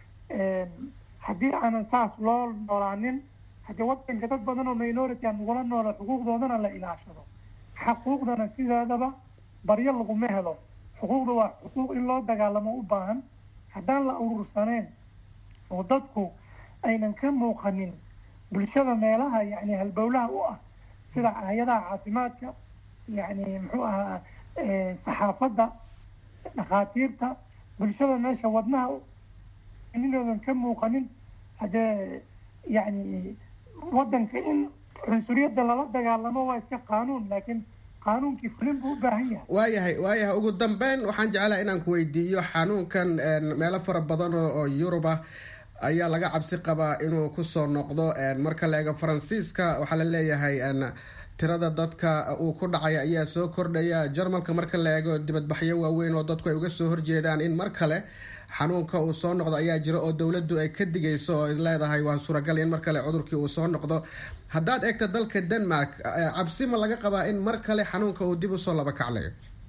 haddii aanan saas loo noolaanin haddii wadanka dad badan oo minority aan ugula noola xuquuqdoodana la ilaashado xuquuqdana sideedaba baryo laguma helo xuquuqda waa xuquuq in loo dagaalamo u baahan haddaan la urursaneen oo dadku aynan ka muuqanin bulshada meelaha yani halbowlaha u ah sida hay-adaha caafimaadka yani muxuu ahaa saxaafadda dhakhaatiirta bulshada meesha wadnaha inoodan ka muuqanin haddee yani wadanka in cunsuriyadda lala dagaalamo waa iska qaanuun laakiin qaanuunkii fulin buu u baahan yahay waayahay waayahay ugu dambeyn waxaan jeclaha inaan ku weydiiyo xanuunkan meelo fara badan oo oo yurub ah ayaa laga cabsi qabaa inuu kusoo noqdo marka la eego faransiiska waxaa la leeyahay tirada dadka uu ku dhacay ayaa soo kordhaya jarmalka marka la eego dibadbaxyo waaweyn oo dadku ay uga soo horjeedaan in mar kale xanuunka uu soo noqdo ayaa jira oo dowladdu ay ka digayso oo leedahay waa suuragal in mar kale cudurkii uu soo noqdo haddaad eegto dalka denmark cabsi ma laga qabaa in mar kale xanuunka uu dib usoo laba kaclayo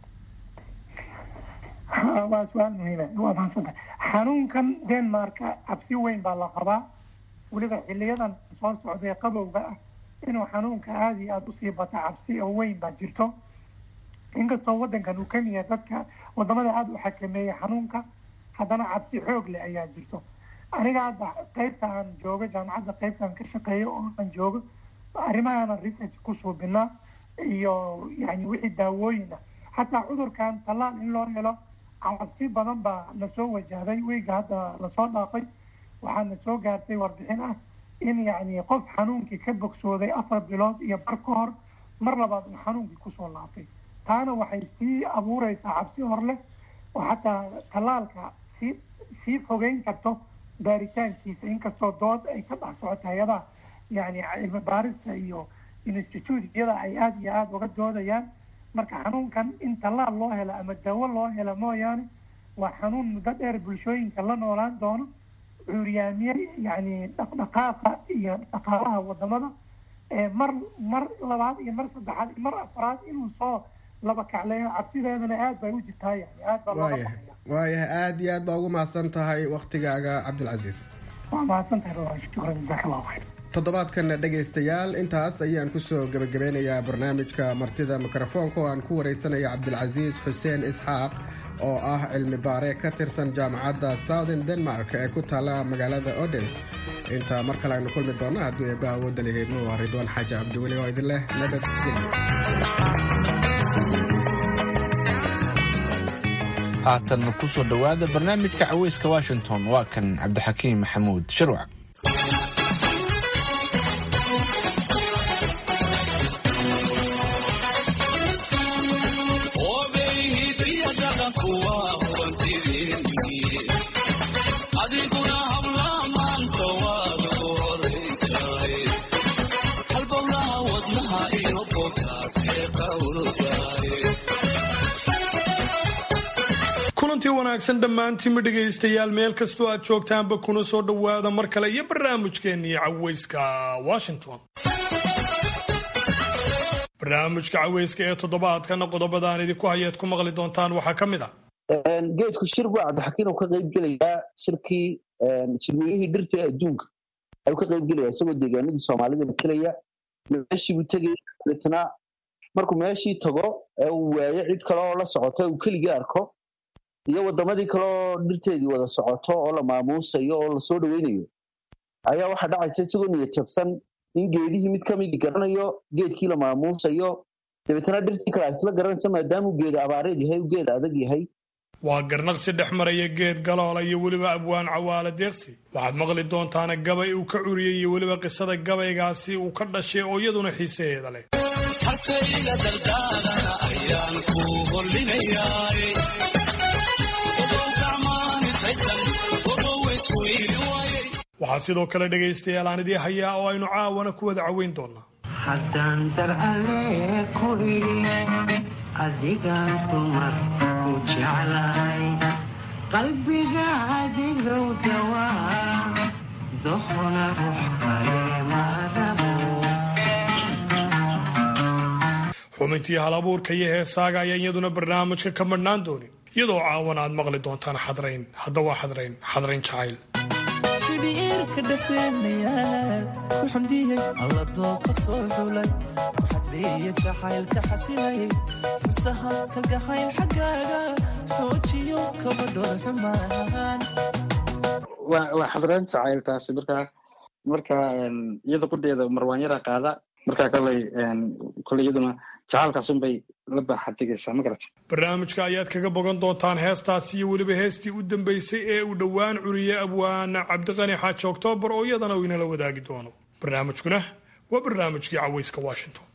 waa su-aal muhiima waa mahadsanta xanuunkan denmarka cabsi weyn baa la qabaa weliba xiliyadan soo socday qabowga ah inuu xanuunka aada iyo aada usii bata cabsi oo weyn baa jirto inkastoo wadankan uu kamid yahay dadka wadamada aada u xakameeya xanuunka haddana cabsi xoog leh ayaa jirto aniga hadda qeybta aan joogo jaamacadda qeybta aan ka shaqeeyo oo aan joogo arrimahaana research ku suubinaa iyo yani wixii daawooyin ah xataa cudurkan tallaal in loo helo cabsi badan baa nasoo wajahday weyga hadda lasoo dhaafay waxaa na soo gaartay warbixin ah in yani qof xanuunkii ka bogsooday afar bilood iyo bar ka hor mar labaad uu xanuunkii kusoo laabtay taana waxay sii abuureysaa cabsi hor leh oo xataa tallaalka sii sii fogeyn karto baaritaankiisa inkastoo dood ay ka dhex socoto hay-adaha yani cilmi baarista iyo instituutyada ay aada iyo aada uga doodayaan marka xanuunkan in tallaal loo helo ama dawo loo helo mooyaane waa xanuun muddo dheer bulshooyinka la noolaan doono cuuryaamiye yani dhaqdhaqaaqa iyo dhaqaalaha wadamada mar mar labaad iyo mar saddexaad iyo mar afraad inuu soo laba kacleeyo cabsideedana aad bay u jirtaa yani aad baa looga waayahay waayahay aada iyo aad baa ugu mahadsan tahay waktigaaga cabdilcasiis waa mahadsan tahay rawaa shukran jazaak allahu khayr toddobaadkan dhegaystayaal intaas ayaan kusoo gebagabeynayaa barnaamijka martida mikrofoonka oo aan ku wareysanaya cabdilcasiis xuseen isxaaq oo ah cilmi baare ka tirsan jaamacadda southern denmark ee ku taala magaalada odens inta mar kale aynu kulmi doonno hadduu eebba awoodda lahaydno waa ridwaan xaaji cabdiweli oo idin leh nabadgelyo haatan kusoo dhowaada barnaamijka caweyska washington waa kan cabdixakiim maxamuud sharwac kulantii wanaagsan dhammaantiinma dhegaystayaal meel kastoo aad joogtaanba kuna soo dhowaada mar kale iyo barnaamijkeennii caweyska washington barnaamijka caweyska ee toddobaadkana qodobadaan idinku hayaad ku maqli doontaan waxaa ka mid ah geedku shir buu cabdixakiin uu ka qayb gelayaa shirkii jirweynihii dhirta ee adduunka ayuu ka qayb gelaya isagoo deegaanadii soomaalida matalaya meeshii buu tegaya dabeetna markuu meeshii tago ee uu waayo cid kale oo la socota uu keligii arko iyo wadamadii kale oo dhirteedii wada socoto oo la maamuusayo oo lasoo dhoweynayo ayaa waxaa dhacaysa isagoo niyad jabsan in geedihii mid kamidii garanayo geedkii la maamuusayo dabeetna dhirtii kale isla garanaysa maadaamuu geeda abaareed yahay uu geed adag yahay waa garnaqsi dhex maraya geed galoola iyo weliba abwaan cawaala deeqsi waxaad maqli doontaana gabay uu ka curiyey iyo weliba qisada gabaygaasi uu ka dhashay oo iyaduna xiisaheeda leh waxaa sidoo kale dhegaystayaal aan idii hayaa oo aynu caawana ku wada caweyn doonaa haddaan dar alle ku idhi adigaan dumar ku jeclahay qalbiga adigow dawaa doqona rux kale maarabo xubintii hal abuurka iyo heesaaga ayaan iyaduna barnaamijka ka madhnaan doonin iyadoo caawana aad maqli doontaan xadrayn hadda waa xadrayn xadrayn jacayl xidhiirka dhexdeenayaal ku xamdiyey alla dooqa soo xulay ku xadreeya jacaylka xasilayay xisaha kalgacayl xaggaaga xoojiyo kabadhoor xumaan waa waa xadreen jacayl taasi markaa marka iyada qudheeda marwaanyara qaada markaa koley koley iyaduna jacaalkaasunbay la baaxadigaysaa ma garata barnaamijka ayaad kaga bogan doontaan heestaasi iyo weliba heestii u dambeysay ee uu dhowaan curiyey abwaan cabdiqani xaaji oktoobar oo iyadana uu inala wadaagi doono barnaamijkuna waa barnaamijkii caweyska washington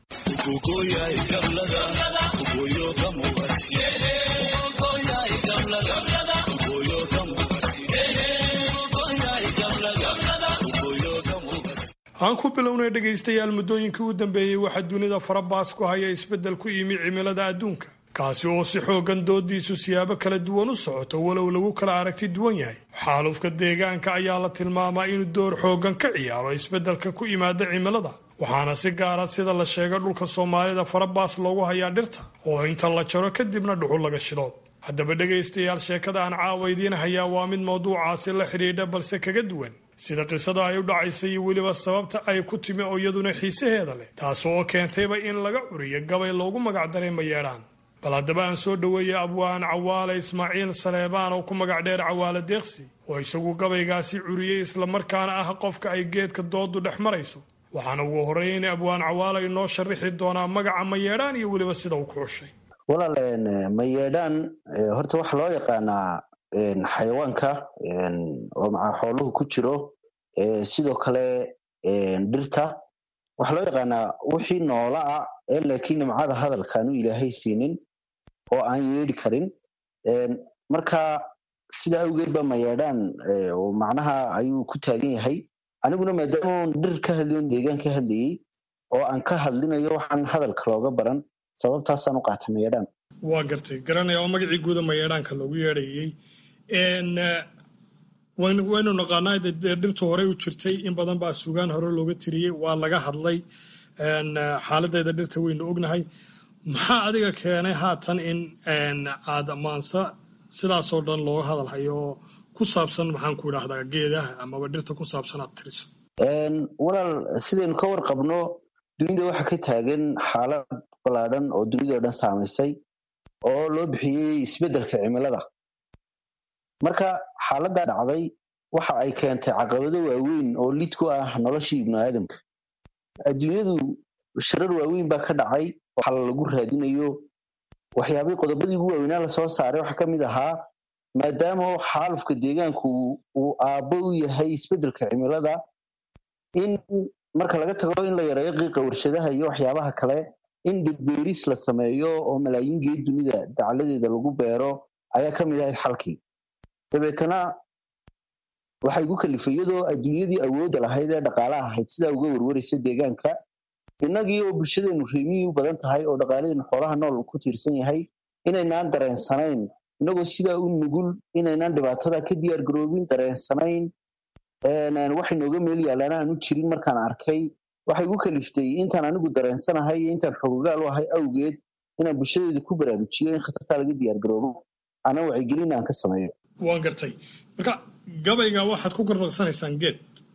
aan ku bilownay dhegaystayaal muddooyinkii u dambeeyey waxaa dunida farabaas ku haya isbeddel ku yimi cimilada adduunka kaasi oo si xoogan doodiisu siyaabo kala duwan u socoto walow lagu kala aragti duwan yahay xaalufka deegaanka ayaa la tilmaamaa inuu door xoogan ka ciyaaro isbeddelka ku yimaada cimilada waxaana si gaara sida la sheega dhulka soomaalida farabaas loogu hayaa dhirta oo inta la jaro kadibna dhuxul laga shido haddaba dhegaystayaal sheekada aan caawa idiin hayaa waa mid mawduucaasi la xidhiidha balse kaga duwan sida qisada ay u dhacaysay iyo weliba sababta ay ku timi oo iyaduna xiisaheeda leh taas oo keentayba in laga curiyo gabay loogu magacdaray mayeedhaan bal haddaba aan soo dhoweeya abwaan cawaale ismaaciil saleebaan oo ku magac dheer cawaale deeqsi oo isagu gabaygaasi curiyey islamarkaana ah qofka ay geedka doodu dhex marayso waxaana ugu horreyn abwaan cawaale inoo sharixi doonaa magaca mayeedhaan iyo weliba sida uu ku xushay walaal mayeedhaan horta waxaa loo yaqaanaa xayawaanka oo macaa xooluhu ku jiro sidoo kale dhirta waxaa loo yaqaanaa wixii noola ah ee laakiin nimcada hadalka aanu ilaahay siinin oo aan yeedhi karin marka sida awgeed ba mayeedhaan oo macnaha ayuu ku taagan yahay aniguna maadaama oon dhir ka hadlayon deegaan ka hadlayey oo aan ka hadlinayo waxaan hadalka looga baran sababtaasaan u qaatay mayeedhaan waa gartay garanaya oo magacii guuda mayeedhaanka loogu yeedhayey waynu naqaanaa dee dhirtu horey u jirtay in badan baa sugaan hore looga tiriyey waa laga hadlay xaaladeeda dhirta waynu ognahay maxaa adiga keenay haatan in aad maansa sidaasoo dhan looga hadalhayo oo ku saabsan maxaan ku idhaahdaa geedaha amaba dhirta ku saabsan aad tiriso walaal sidaynu ka warqabno dunida waxa ka taagan xaalad ballaadhan oo dunidao dhan saamaysay oo loo bixiyey isbeddelka cimilada marka xaaladdaa dhacday waxa ay keentay caqabado waaweyn oo lid ku ah noloshii ibnu aadamka adduunyadu shirar waaweyn baa ka dhacay waxaa lagu raadinayo waxyaabihii qodobadii ugu waaweynaa lasoo saaray waxaa ka mid ahaa maadaama xaalufka deegaanku uu aabbo u yahay isbeddelka cimilada in marka laga tago in la yareeyo qiiqa warshadaha iyo waxyaabaha kale in dhirbeeris la sameeyo oo malaayiin geed dunida dacladeeda lagu beero ayaa ka mid ahayd xalkii dabeetana waxay gu kalifay iyadoo adduunyadii awoodda lahayd ee dhaqaalaha ahayd sidaa uga warwaraysa deegaanka innagii oo bulshadeenu reemiyii u badan tahay oo dhaqaalaheenu xoolaha nool ku tiirsan yahay inaynaan dareensanayn inagoo sidaa u nugul inaynaan dhibaatada ka diyaar garoobin dareensanayn waxay nooga meel yaalaan aanu jirin markaan arkay waxay igu kaliftay intaan anigu dareensanahay iyo intaan xogogaal u ahay awgeed inaan bulshadeeda ku baraarujiyo in khatartaa laga diyaar garoobo ana wacyigelin aan ka sameeyo waan gartay marka gabayga waxaad ku garnaqsanaysaan geed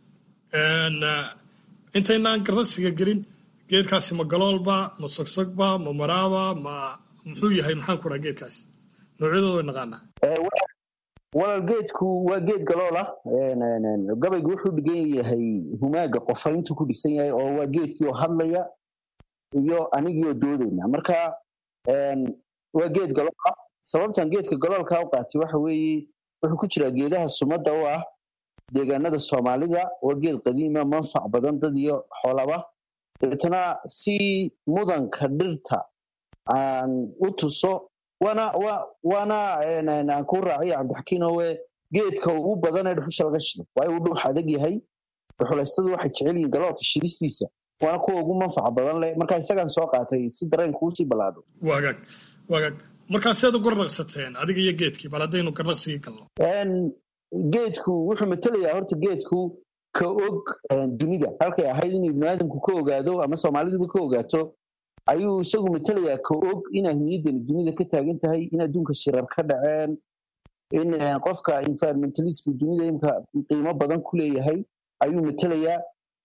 intaynaan garnaqsiga gelin geedkaasi ma galoolba ma sogsogba ma maraaba ma muxuu yahay maxaan ku dhaha geedkaasi noocyadooda way naqaanaa walaal geedku waa geed galoola gabaygu wuxuu dhigan yahay humaaga qofayntu ku dhigsan yahay oo waa geedkii oo hadlaya iyo anigii oo doodayna marka waa geed galoola sababtan geedka galoolka u qaatay waxa weeye wuxuu ku jiraa geedaha sumadda u ah deegaanada soomaalida waa geed qadiima manfac badan dad iyo xoolaba dabeetana si mudanka dhirta aan u tuso waana waana aan kuu raaciya cabdixakiinowe geedka ugu badan ee dhuxusha laga shido waayo uu dhuux adag yahay dhuxulaystadu waxay jecel yihiin galoolka shidistiisa waana kuwa ugu manfaca badan leh marka isagaan soo qaatay si dareenka uu sii ballaadho wagaag wagaag markaa seed u garnaqsateen adiga iyo geedkii bal haddaynu garnaqsigii galno geedku wuxuu matelayaa horta geedku ka og dunida halkay ahayd inuu ibnu aadamku ka ogaado ama soomaaliduba ka ogaato ayuu isagu matelayaa ka og in ahmiyaddani dunida ka taagan tahay in adduunka shirar ka dhaceen in qofka environmentalistka dunida imka qiimo badan ku leeyahay ayuu matelayaa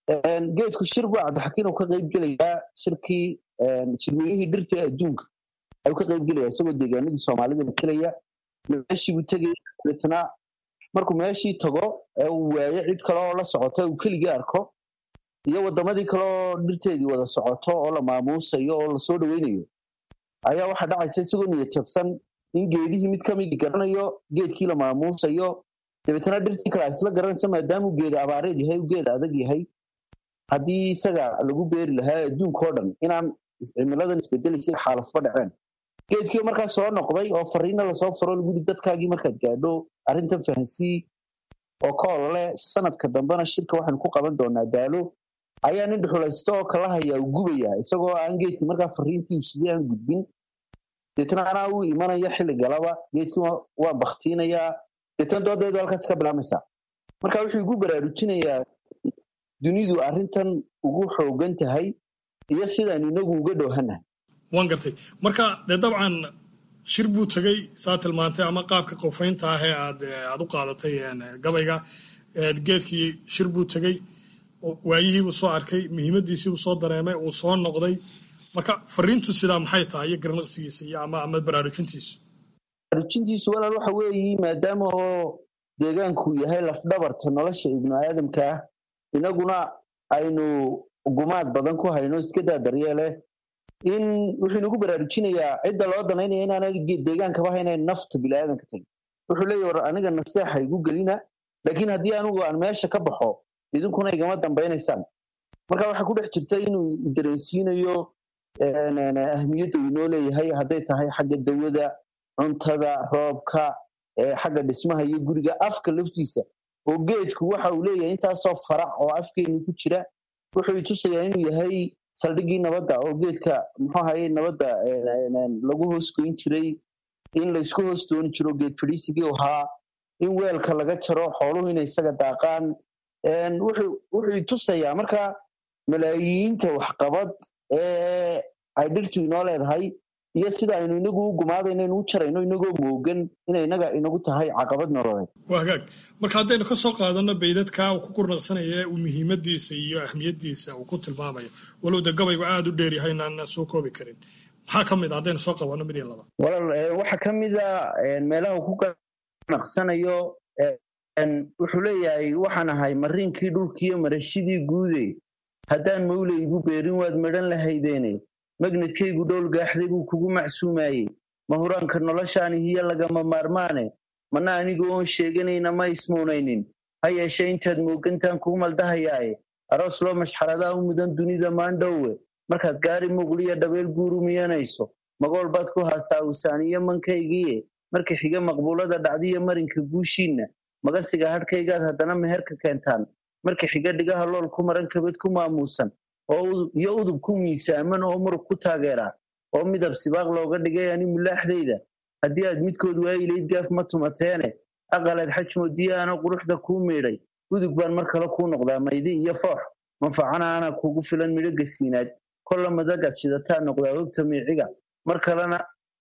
geedku shir buu cabdixakiin uu ka qayb gelayaa shirkii jirweynihii dhirta ee adduunka ayuu ka qayb gelaya isagoo deegaanadii soomaalida matelaya meeshii buu tegaya dabeetana markuu meeshii tago ee uu waayo cid kale oo la socota uu keligii arko iyo waddamadii kale oo dhirteedii wada socoto oo la maamuusayo oo lasoo dhoweynayo ayaa waxaa dhacaysa isagoo niyad jabsan in geedihii mid ka midii garanayo geedkii la maamuusayo dabeetana dhirtii kale isla garanaysa maadaamuu geeda abaareed yahay uu geed adag yahay haddii isaga lagu beeri lahaa adduunka oo dhan inaan cimiladan isbedelaysa xaalafba dhaceen geedkii markaa soo noqday oo fariina lasoo faro lagu yidhi dadkaagii markaad gaadho arrintan fahansii oo ka olole sanadka dambena shirka waxaynu ku qaban doonaa daalo ayaa nin dhuxulaysto oo kala hayaa uu gubaya isagoo aan geedkii markaa fariintii uu sidii aan gudbin deetna anaa uu imanaya xilli galaba geedkii waan baktiinayaa deetna doodeedu halkaas ka bilaamaysaa marka wuxuu igu baraarujinayaa dunidu arrintan ugu xoogan tahay iyo sidaan inagu uga dhowhanahay waan gartay marka dee dabcan shir buu tegey saa tilmaantay ama qaabka qofaynta ah ee aad aad u qaadatay gabayga geedkii shir buu tegey waayihiibuu soo arkay muhiimadiisiibuu soo dareemay uu soo noqday marka fariintu sidaa maxay tahay iyo garnaqsigiisa iyo ama ama baraarujintiisu baraarujintiisu walaal waxa weeye maadaama oo deegaanku yahay lafdhabarta nolosha ibnu aadamka ah inaguna aynu gumaad badan ku hayno iska daa daryeeleh in wuxuu inagu baraarujinayaa cidda loo danaynaya inaanay deegaankaba haynayn nafta biniaadanka tagin wuxuu leeyahy war aniga nasteexa igu gelina laakiin haddii anigu aan meesha ka baxo idinkuna igama dambaynaysaan marka waxaa ku dhex jirta inuu dareensiinayo ahmiyadda uu inoo leeyahay hadday tahay xagga dawada cuntada roobka xagga dhismaha iyo guriga afka laftiisa oo geedku waxa uu leeyahay intaasoo farac oo afkeenu ku jira wuxuu itusayaa inuu yahay saldhiggii nabadda oo geedka muxuu ahaye nabadda lagu hoos goyn jiray in laysku hoos dooni jiro geed fadhiisigii ahaa in weelka laga jaro xooluhu inay isaga daaqaan wuxuu itusayaa marka malaayiinta waxqabad ee ay dhirtu inoo leedahay iyo sida aynu inagu u gumaadayno inu u jarayno inagoo moogan inay inaga inagu tahay caqabad nololeed waa hagaag marka haddaynu ka soo qaadano baydadka uu ku gurnaqsanaya uu muhiimadiisa iyo ahmiyadiisa uu ku tilmaamayo walow de gabaygu aada u dheer yahay inaan soo koobi karin maxaa ka mid a haddaynu soo qabanno mid iyo laba walaal waxaa ka mid a meelaha uu ku gurnaqsanayo wuxuu leeyahay waxaan ahay mariinkii dhulkiiyo marashidii guude haddaan mawlaygu beerin waad madhan lahaydeene magnadkaygu dhowl gaaxday buu kugu macsuumaayey mahuraanka noloshaani hiyo lagama maarmaane mana anigu oon sheeganayna ma ismuunaynin ha yeeshee intaad moogantaan kuu maldahayaaye aroos loo mashxaradaa u mudan dunida maandhowe markaad gaari muqliyo dhabeel guuru miyanayso magool baad ku haasaa usaaniyo mankaygiie marka xiga maqbuulada dhacdiyo marinka guushiinna magasiga hadhkaygaad haddana meherka keentaan marka xiga dhigaha lool ku maran kabad ku maamuusan iyo udub ku miisaaman oo murug ku taageera oo midab sibaaq looga dhigay ani mulaaxdayda haddii aad midkood waayilayd gaaf ma tumateene aqaleed xajmoodiya ana quruxda kuu miidhay udug baan mar kale kuu noqdaa maydi iyo foox manfacana ana kuugu filan midho gasiinaad kolla madagaad shidataa noqdaa hogta miiciga mar kalena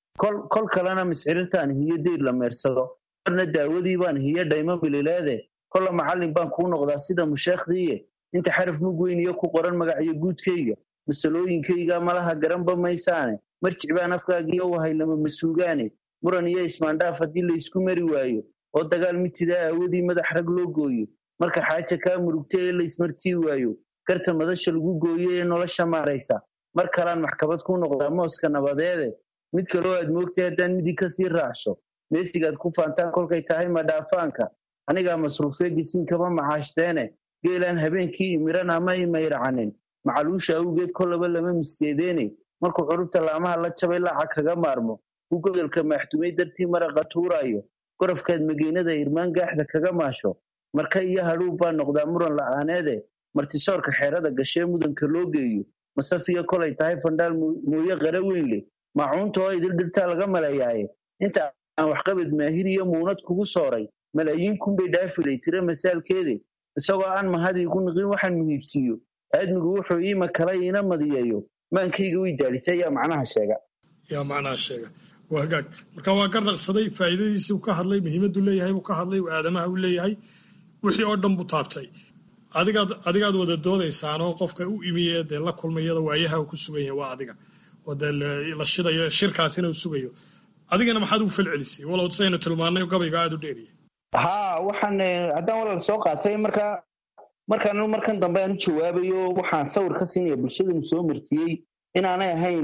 kol kalena miscirirtaan hiyo deyr la meersado marna daawadii baan hiyo dhaymo milileede kolla macallin baan kuu noqdaa sida musheekhdiiye inta xaraf mug weyn iyo ku qoran magacyo guudkayga masalooyinkayga malaha garanba maysaane marjic baan afkaagiyo wahay lama masuugaane muran iyo ismaandhaaf haddii laysku mari waayo oo dagaal mitidaa aawadii madax rag loo gooyo marka xaaja kaa murugta ee laysmartii waayo garta madasha lagu gooyo ee nolosha maaraysa mar kalaan maxkamad ku noqdaa mooska nabadeede mid kaloo aad moogtay haddaan midi kasii raacsho meesigaad ku faantaan kolkay tahay madhaafaanka anigaa masruufee gisiinkama macaashdeene geelaan habeenkii imiran ama imayracanin macaluusha awgeed kollaba lama miskeedeene markuu curubta laamaha la jabay laaca kaga maarmo uu godolka maaxdumay dartii maraqa tuuraayo gorofkaad mageenada irmaan gaaxda kaga maasho marka iyo hadhuub baa noqdaa muran la'aaneede martisoorka xeerada gashee mudanka loo geeyo masafiya kolay tahay fandhaal mooye qara weyn leh maacuunta oo idil dhirtaa laga maleeyaaye inta aan waxqabad maahir iyo muunad kugu sooray malaayiin kunbay dhaafilay tira masaalkeede isagoo aan mahadii ku niqin waxaan muhiibsiiyo aadmigu wuxuu iima kala iina madiyeeyo maankayga way daalisay ayaa macnaha sheega yaa macnaha sheega waa hagaag marka waa garnaqsaday faa'iidadiisii uu ka hadlay muhiimaddu leeyahay buu ka hadlay uu aadamaha u leeyahay wixii oo dhan buu taabtay adigaad adigaad wada doodaysaanoo qofka u imiye dee la kulmayada waayaha uu ku sugan yahay waa adiga oo dee la shidayo shirkaasina uu sugayo adigana maxaad ugu falcelisay walow saynu tilmaannay gabayga aada u dheeriya ha waxaan haddaan walaal soo qaatay marka markaan markan dambe aan u jawaabayo waxaan sawir ka siinaya bulshadanu soo martiyey inaanay ahayn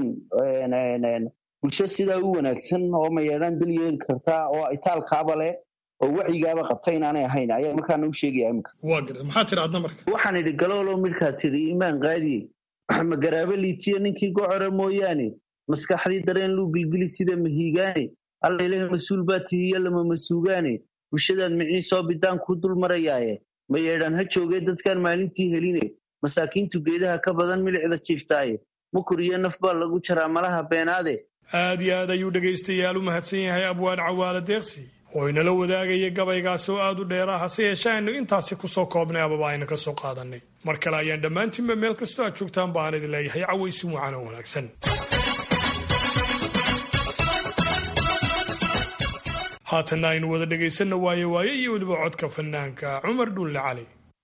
bulsho sidaa u wanaagsan oo mayeedhaan dal yeeli karta oo itaalkaaba leh oo wacyigaaba qabta inaanay ahayn ayaa markaana u sheegaya imika waa garta maxaa tiri adna marka waxaan idhi galoolo midhkaa tidhi imaan qaadiye magaraabo liitiya ninkii gocora mooyaane maskaxdii dareen luu gilgili sida mahiigaane alla ilahi mas-uul baa tihiyo lama masuugaane bulshadaad micii soo bidaan kuu dul marayaaye ma yeedhaan ha joogee dadkaan maalintii heline masaakiintu geedaha ka badan milicda jiiftaaye mukur iyo naf baa lagu jaraa malaha beenaade aad iyo aad ayuu dhegaystayaal u mahadsan yahay abwaan cawaale deeqsi oo inala wadaagaya gabaygaas oo aad u dheera hase yeeshee aynu intaasi ku soo koobnay amaba aynu ka soo qaadannay mar kale ayaan dhammaantiinba meel kastoo aad joogtaan ba aan idin leeyahay cawaysi wacan oo wanaagsan haatanna aynu wada dhegaysanno waaye waaye iyo weliba codka fanaanka cumar dhuulle cali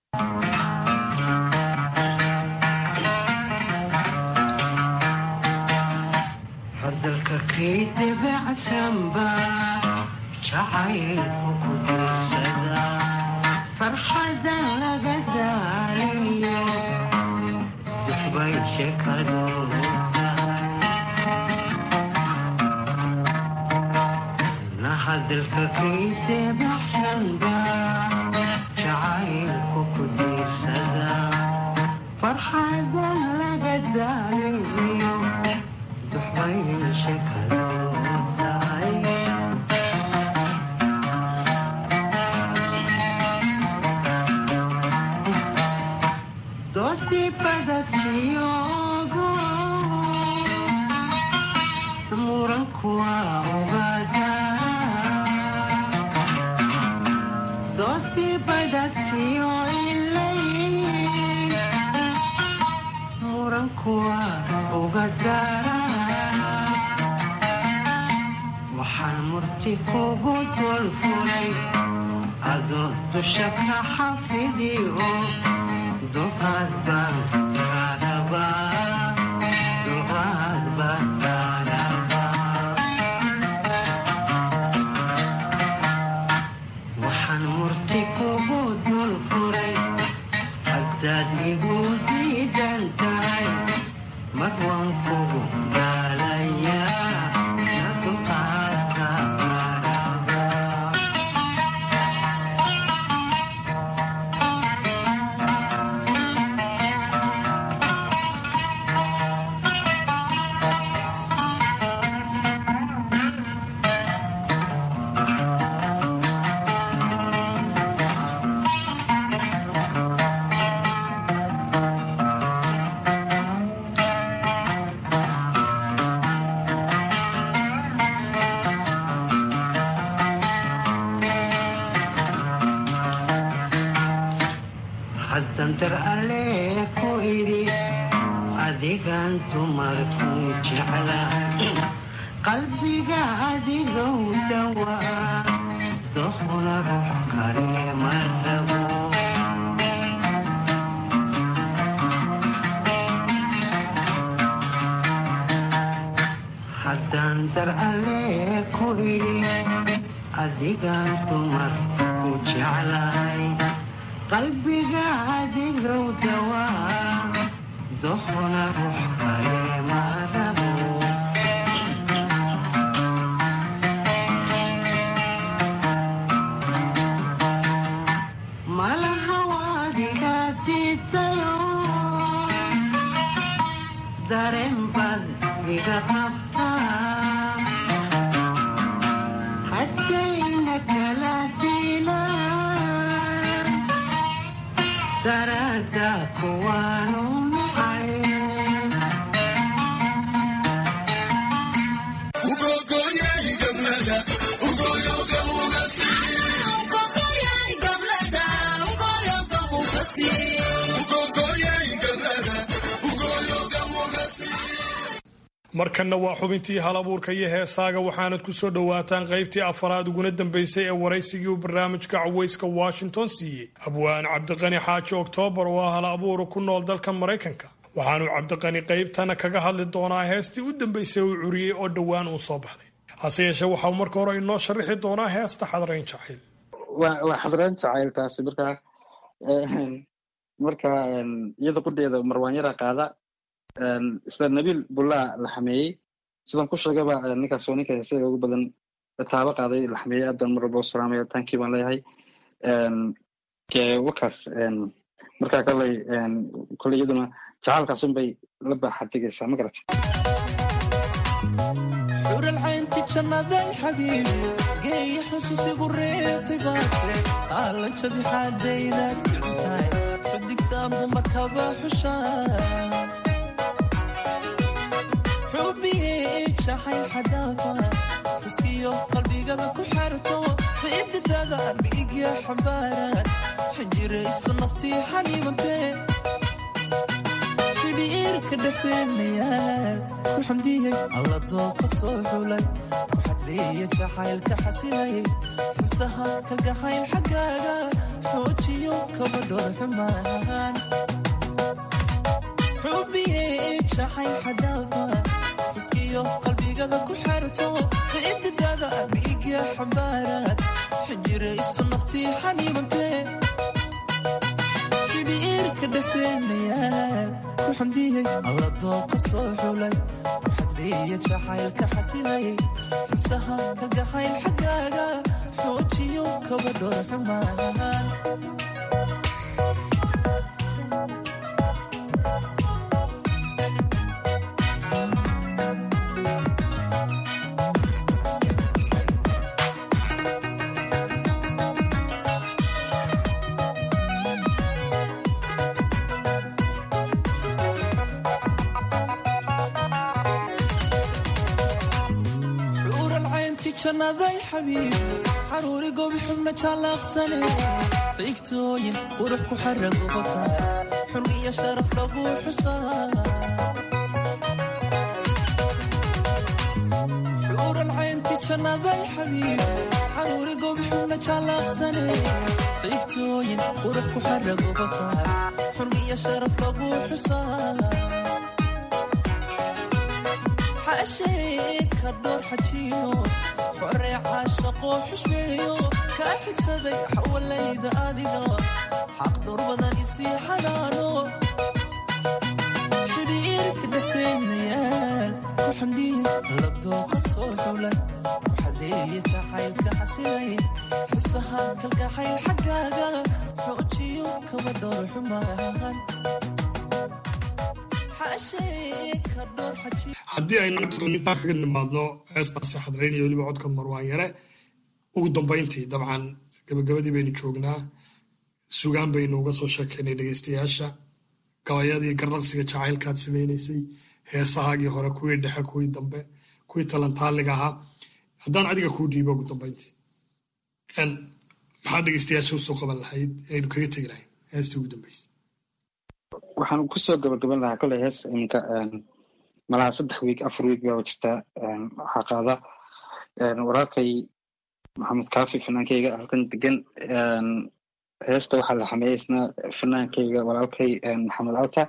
fadalka kay debacsanba jacaylku ku dirsada farxadan laga daaliyo dixbay shekadooda hadalka kay debacsanba jacaylku ku diirsada farxadan laga daaliyo duxbay shekadoodahay waxaan murti kugu dulfulay adoo dusha ka xafidiyo duqaad baan kaadhabaa duqaad baan kaadhabaa waxaan murti kugu dulfulay haddaad igu diidan tahay mar waan kugu gaalayaa na duqaadka kaadhabaa haddan dar alle ku idhi adigan dumarku jeclahay qalbiga adigow dhawaa doqna ruux kale ma rabo haddaan dar alle ku idhi adigan dumarku jeclahay qalbiga adigow dawaa doqna ruux kale ma rabo malaha waadiga diidayo dareen baad iga qabtaa haddayna kala dilaan daraada kuwaanu nacay markanna waa xubintii hal abuurka iyo heesaaga waxaanad ku soo dhowaataan qaybtii afaraad uguna dambaysay ee waraysigii uu barnaamijka cawayska washington siiyey abwaan cabdiqani xaaji oktoobar oo ah hal abuura ku nool dalka maraykanka waxaanuu cabdiqani qaybtana kaga hadli doonaa heestii u dambaysay uu curiyey oo dhowaan uu soo baxday hase yeeshee waxau marka hore inoo sharaxi doonaa heesta xadrayn jacayl waa waa xadrayn jacayl taasi markaa marka iyada qudheeda marwaanyara qaada isla nabiil bullaa la xameeyey sidan ku sheegaba ninkaas waa ninka heesaga ugu badan taabo qaaday la xameeyey aad baan mar walba u salaamaya taankii baan leeyahay wakaas markaa koley koley iyaduna jacaalkaasun bay la baaxadigaysaa ma garata xuralcaynti jannaday xabiibi geeya xusuusigu reebtay baate qaalanjadi xaadaydaad kicisaay xudigtaan dumarkaba xushaa xubbiyey jacayl xadaafa xuskiyo qalbigada ku xerto xididada dhiigya xambaaraan xinjirayso naftii xaniimantee xidhiirka dhafeenayaal ku xamdiyey alla dooqa soo xulay ku xadreeya jacaylka xasilayay xisaha kalgacayl xaggaaga xoojiyo kabadhooda xumaan xubbiyey jacayl xadaafa xuskiyo qalbigada ku xerto xididada dhiigya xambaaraad xinjirayso naftii xaniimantee xidhiirka dhafeenayaal ku xamdiyey alla dooqa soo xulay ku xadreeya jacaylka xasilayay xisaha kalgacayl xaggaaga xoojiyo kabadhooda xumaan jannaday xabiib xaruuri gobi xubna jaalaaqsane fiigtooyin qurux ku xaragobata xun iyo sharaf lagu xusaa xuuran caynti jannaday xabiib xaruuri gobi xubna jaalaaqsane fiigtooyin qurux ku xaragobata xun iyo sharaf lagu xusaa xaasheeka dhowr xajiyo xoree caashaqoo xushmeeyo kaa xigsaday xawalayda adiga xaq dhowr badan isii xanaano xidhiirka dhexdeenayaal ku xamdiya la dooqa soo xulay waxadeeye jacaylka xasilay xisaha kalgacayl xaggaaga xoojiyo kaba dhowr xumaan haddii aynu intaa kaga nimaadno heestaasi xadrayn iyo weliba codka marwaan yare ugu dambayntii dabcan gabagabadii baynu joognaa sugaan baynu uga soo sheekaynay dhegeystayaasha gabayadii garnaqsiga jacaylkaad samaynaysay heesahaagii hore kuwii dhexe kuwii dambe kuwii talantaaliga ahaa haddaan adiga kuu dhiibo ugu dambayntii maxaad dhegeystayaasha usoo qaban lahayd aynu kaga tegi lahayn heestii ugu dambeysay waxaan kusoo gabagaban lahaa koley hees iminka malaha saddex wiig afar wiig baa jirta waxaa qaada walaalkay maxamed kaafi fanaankayga halkan degan heesta waxaa la xameeyey isna fanaankayga walaalkay maxamed alta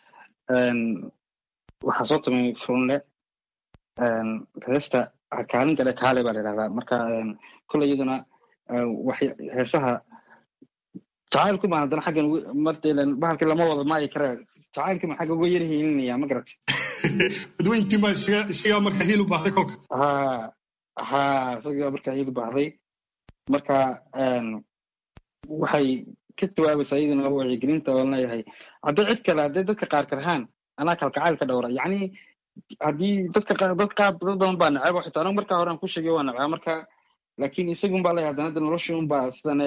waxaa soo tumay furunle heesta kaalin gale kaale baa la yidhahdaa marka koley iyaduna heesaha jacaylku ma haddana xaggan mardelan bahalkii lama wada maayi kare jacaylkii ma xagga uga yar hiilinaya ma garat dadweyntii ma isagaa marka hiil u baahday kolka ha ha isagaa marka hiil u baahday marka waxay ka jawaabaysaa iyaduna wacyigelinta oo leeyahay haddii cid kale haddii dadka qaar karhaan anaa kalgacayl ka dhowra yacni haddii dadka dad qaar dad badan baa neceba xitaa anigu markaa hore aan ku sheegay waa necbaa marka laakiin isagun baa leeyahay haddana noloshii un baa sidane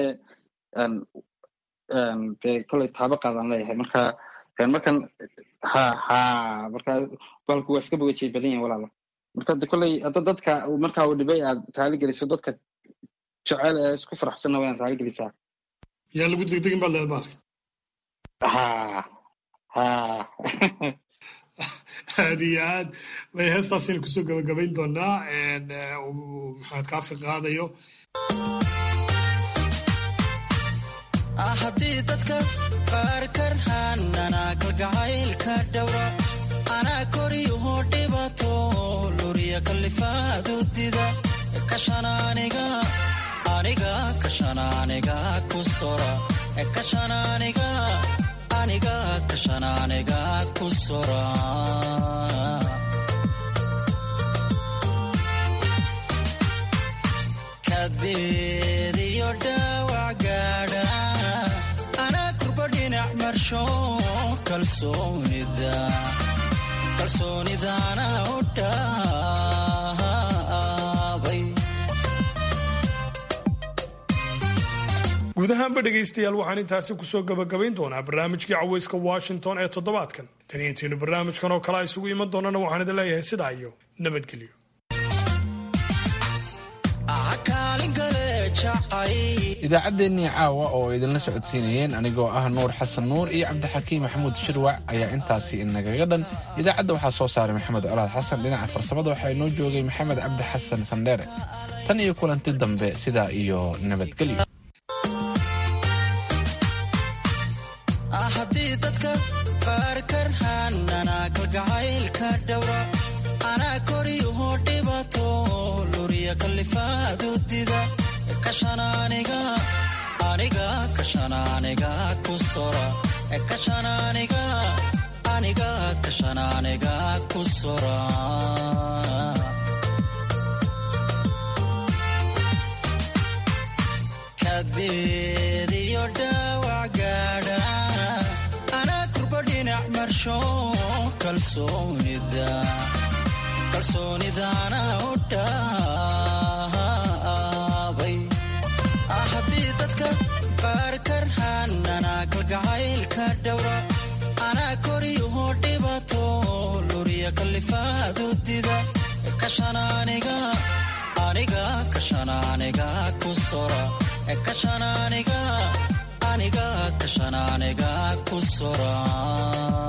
dee koley taabo qaadaan leeyahay marka markan ha ha marka balku waa iska bogajay badan yahin walaala marka de koley hadda dadka marka uu dhibay aad taali geliso dadka jecel ee isku faraxsanna waa inaad taali gelisaa yaa lagu degdegin baad leedahay baalka ha ha aad iyo aad bay heestaasaynu kusoo gabagabayn doonaa maxamed kaafi qaadayo haddii dadka qaar karhaan anaa kalgacaylka dhowra anaa koriyuhu dhibato luriya kalifaadu dida kashan aniga aniga kashan aniga ku sora kashan aniga aniga kashan aniga ku sora kadeediyo dhaawac gaadha anaa kurba dhinac marsho kalsoonida kalsoonidana u dhaabay guud ahaanba dhegaystayaal waxaan intaasi kusoo gabagabayn doonaa barnaamijkii caweyska washington ee toddobaadkan tan iyo intiinu barnaamijkan oo kale isugu iman doonana waxaan idin leeyahay sidaa iyo nabadgelyo idaacaddeenii caawa oo idinla socodsiinayeen anigoo ah nuur xasan nuur iyo cabdixakiim maxamuud shirwac ayaa intaasi inagaga dhan idaacadda waxaa soo saaray maxamed colaad xasan dhinaca farsamada waxaa inoo joogay maxamed cabdi xasan sandheere tan iyo kulanti dambe sidaa iyo nabadgelyo haddii dadka qaar karhaan anaa kalgacaylka dhowra anaa koriyuhu dhibato luriya kalifaadu dida kashan aniga aniga kashan aniga ku sora kashan aniga aniga kashan aniga ku sora kadeediyo dhaawac gaadha anaa kurba dhinac marsho kalsoonida kalsoonidana u dhaabay haddii dadka qaar karhaan anaa kalgacaylka dhowra anaa koriyuhu dhibato luriya kalifaadu dida kashan aniga aniga aniga ku soraa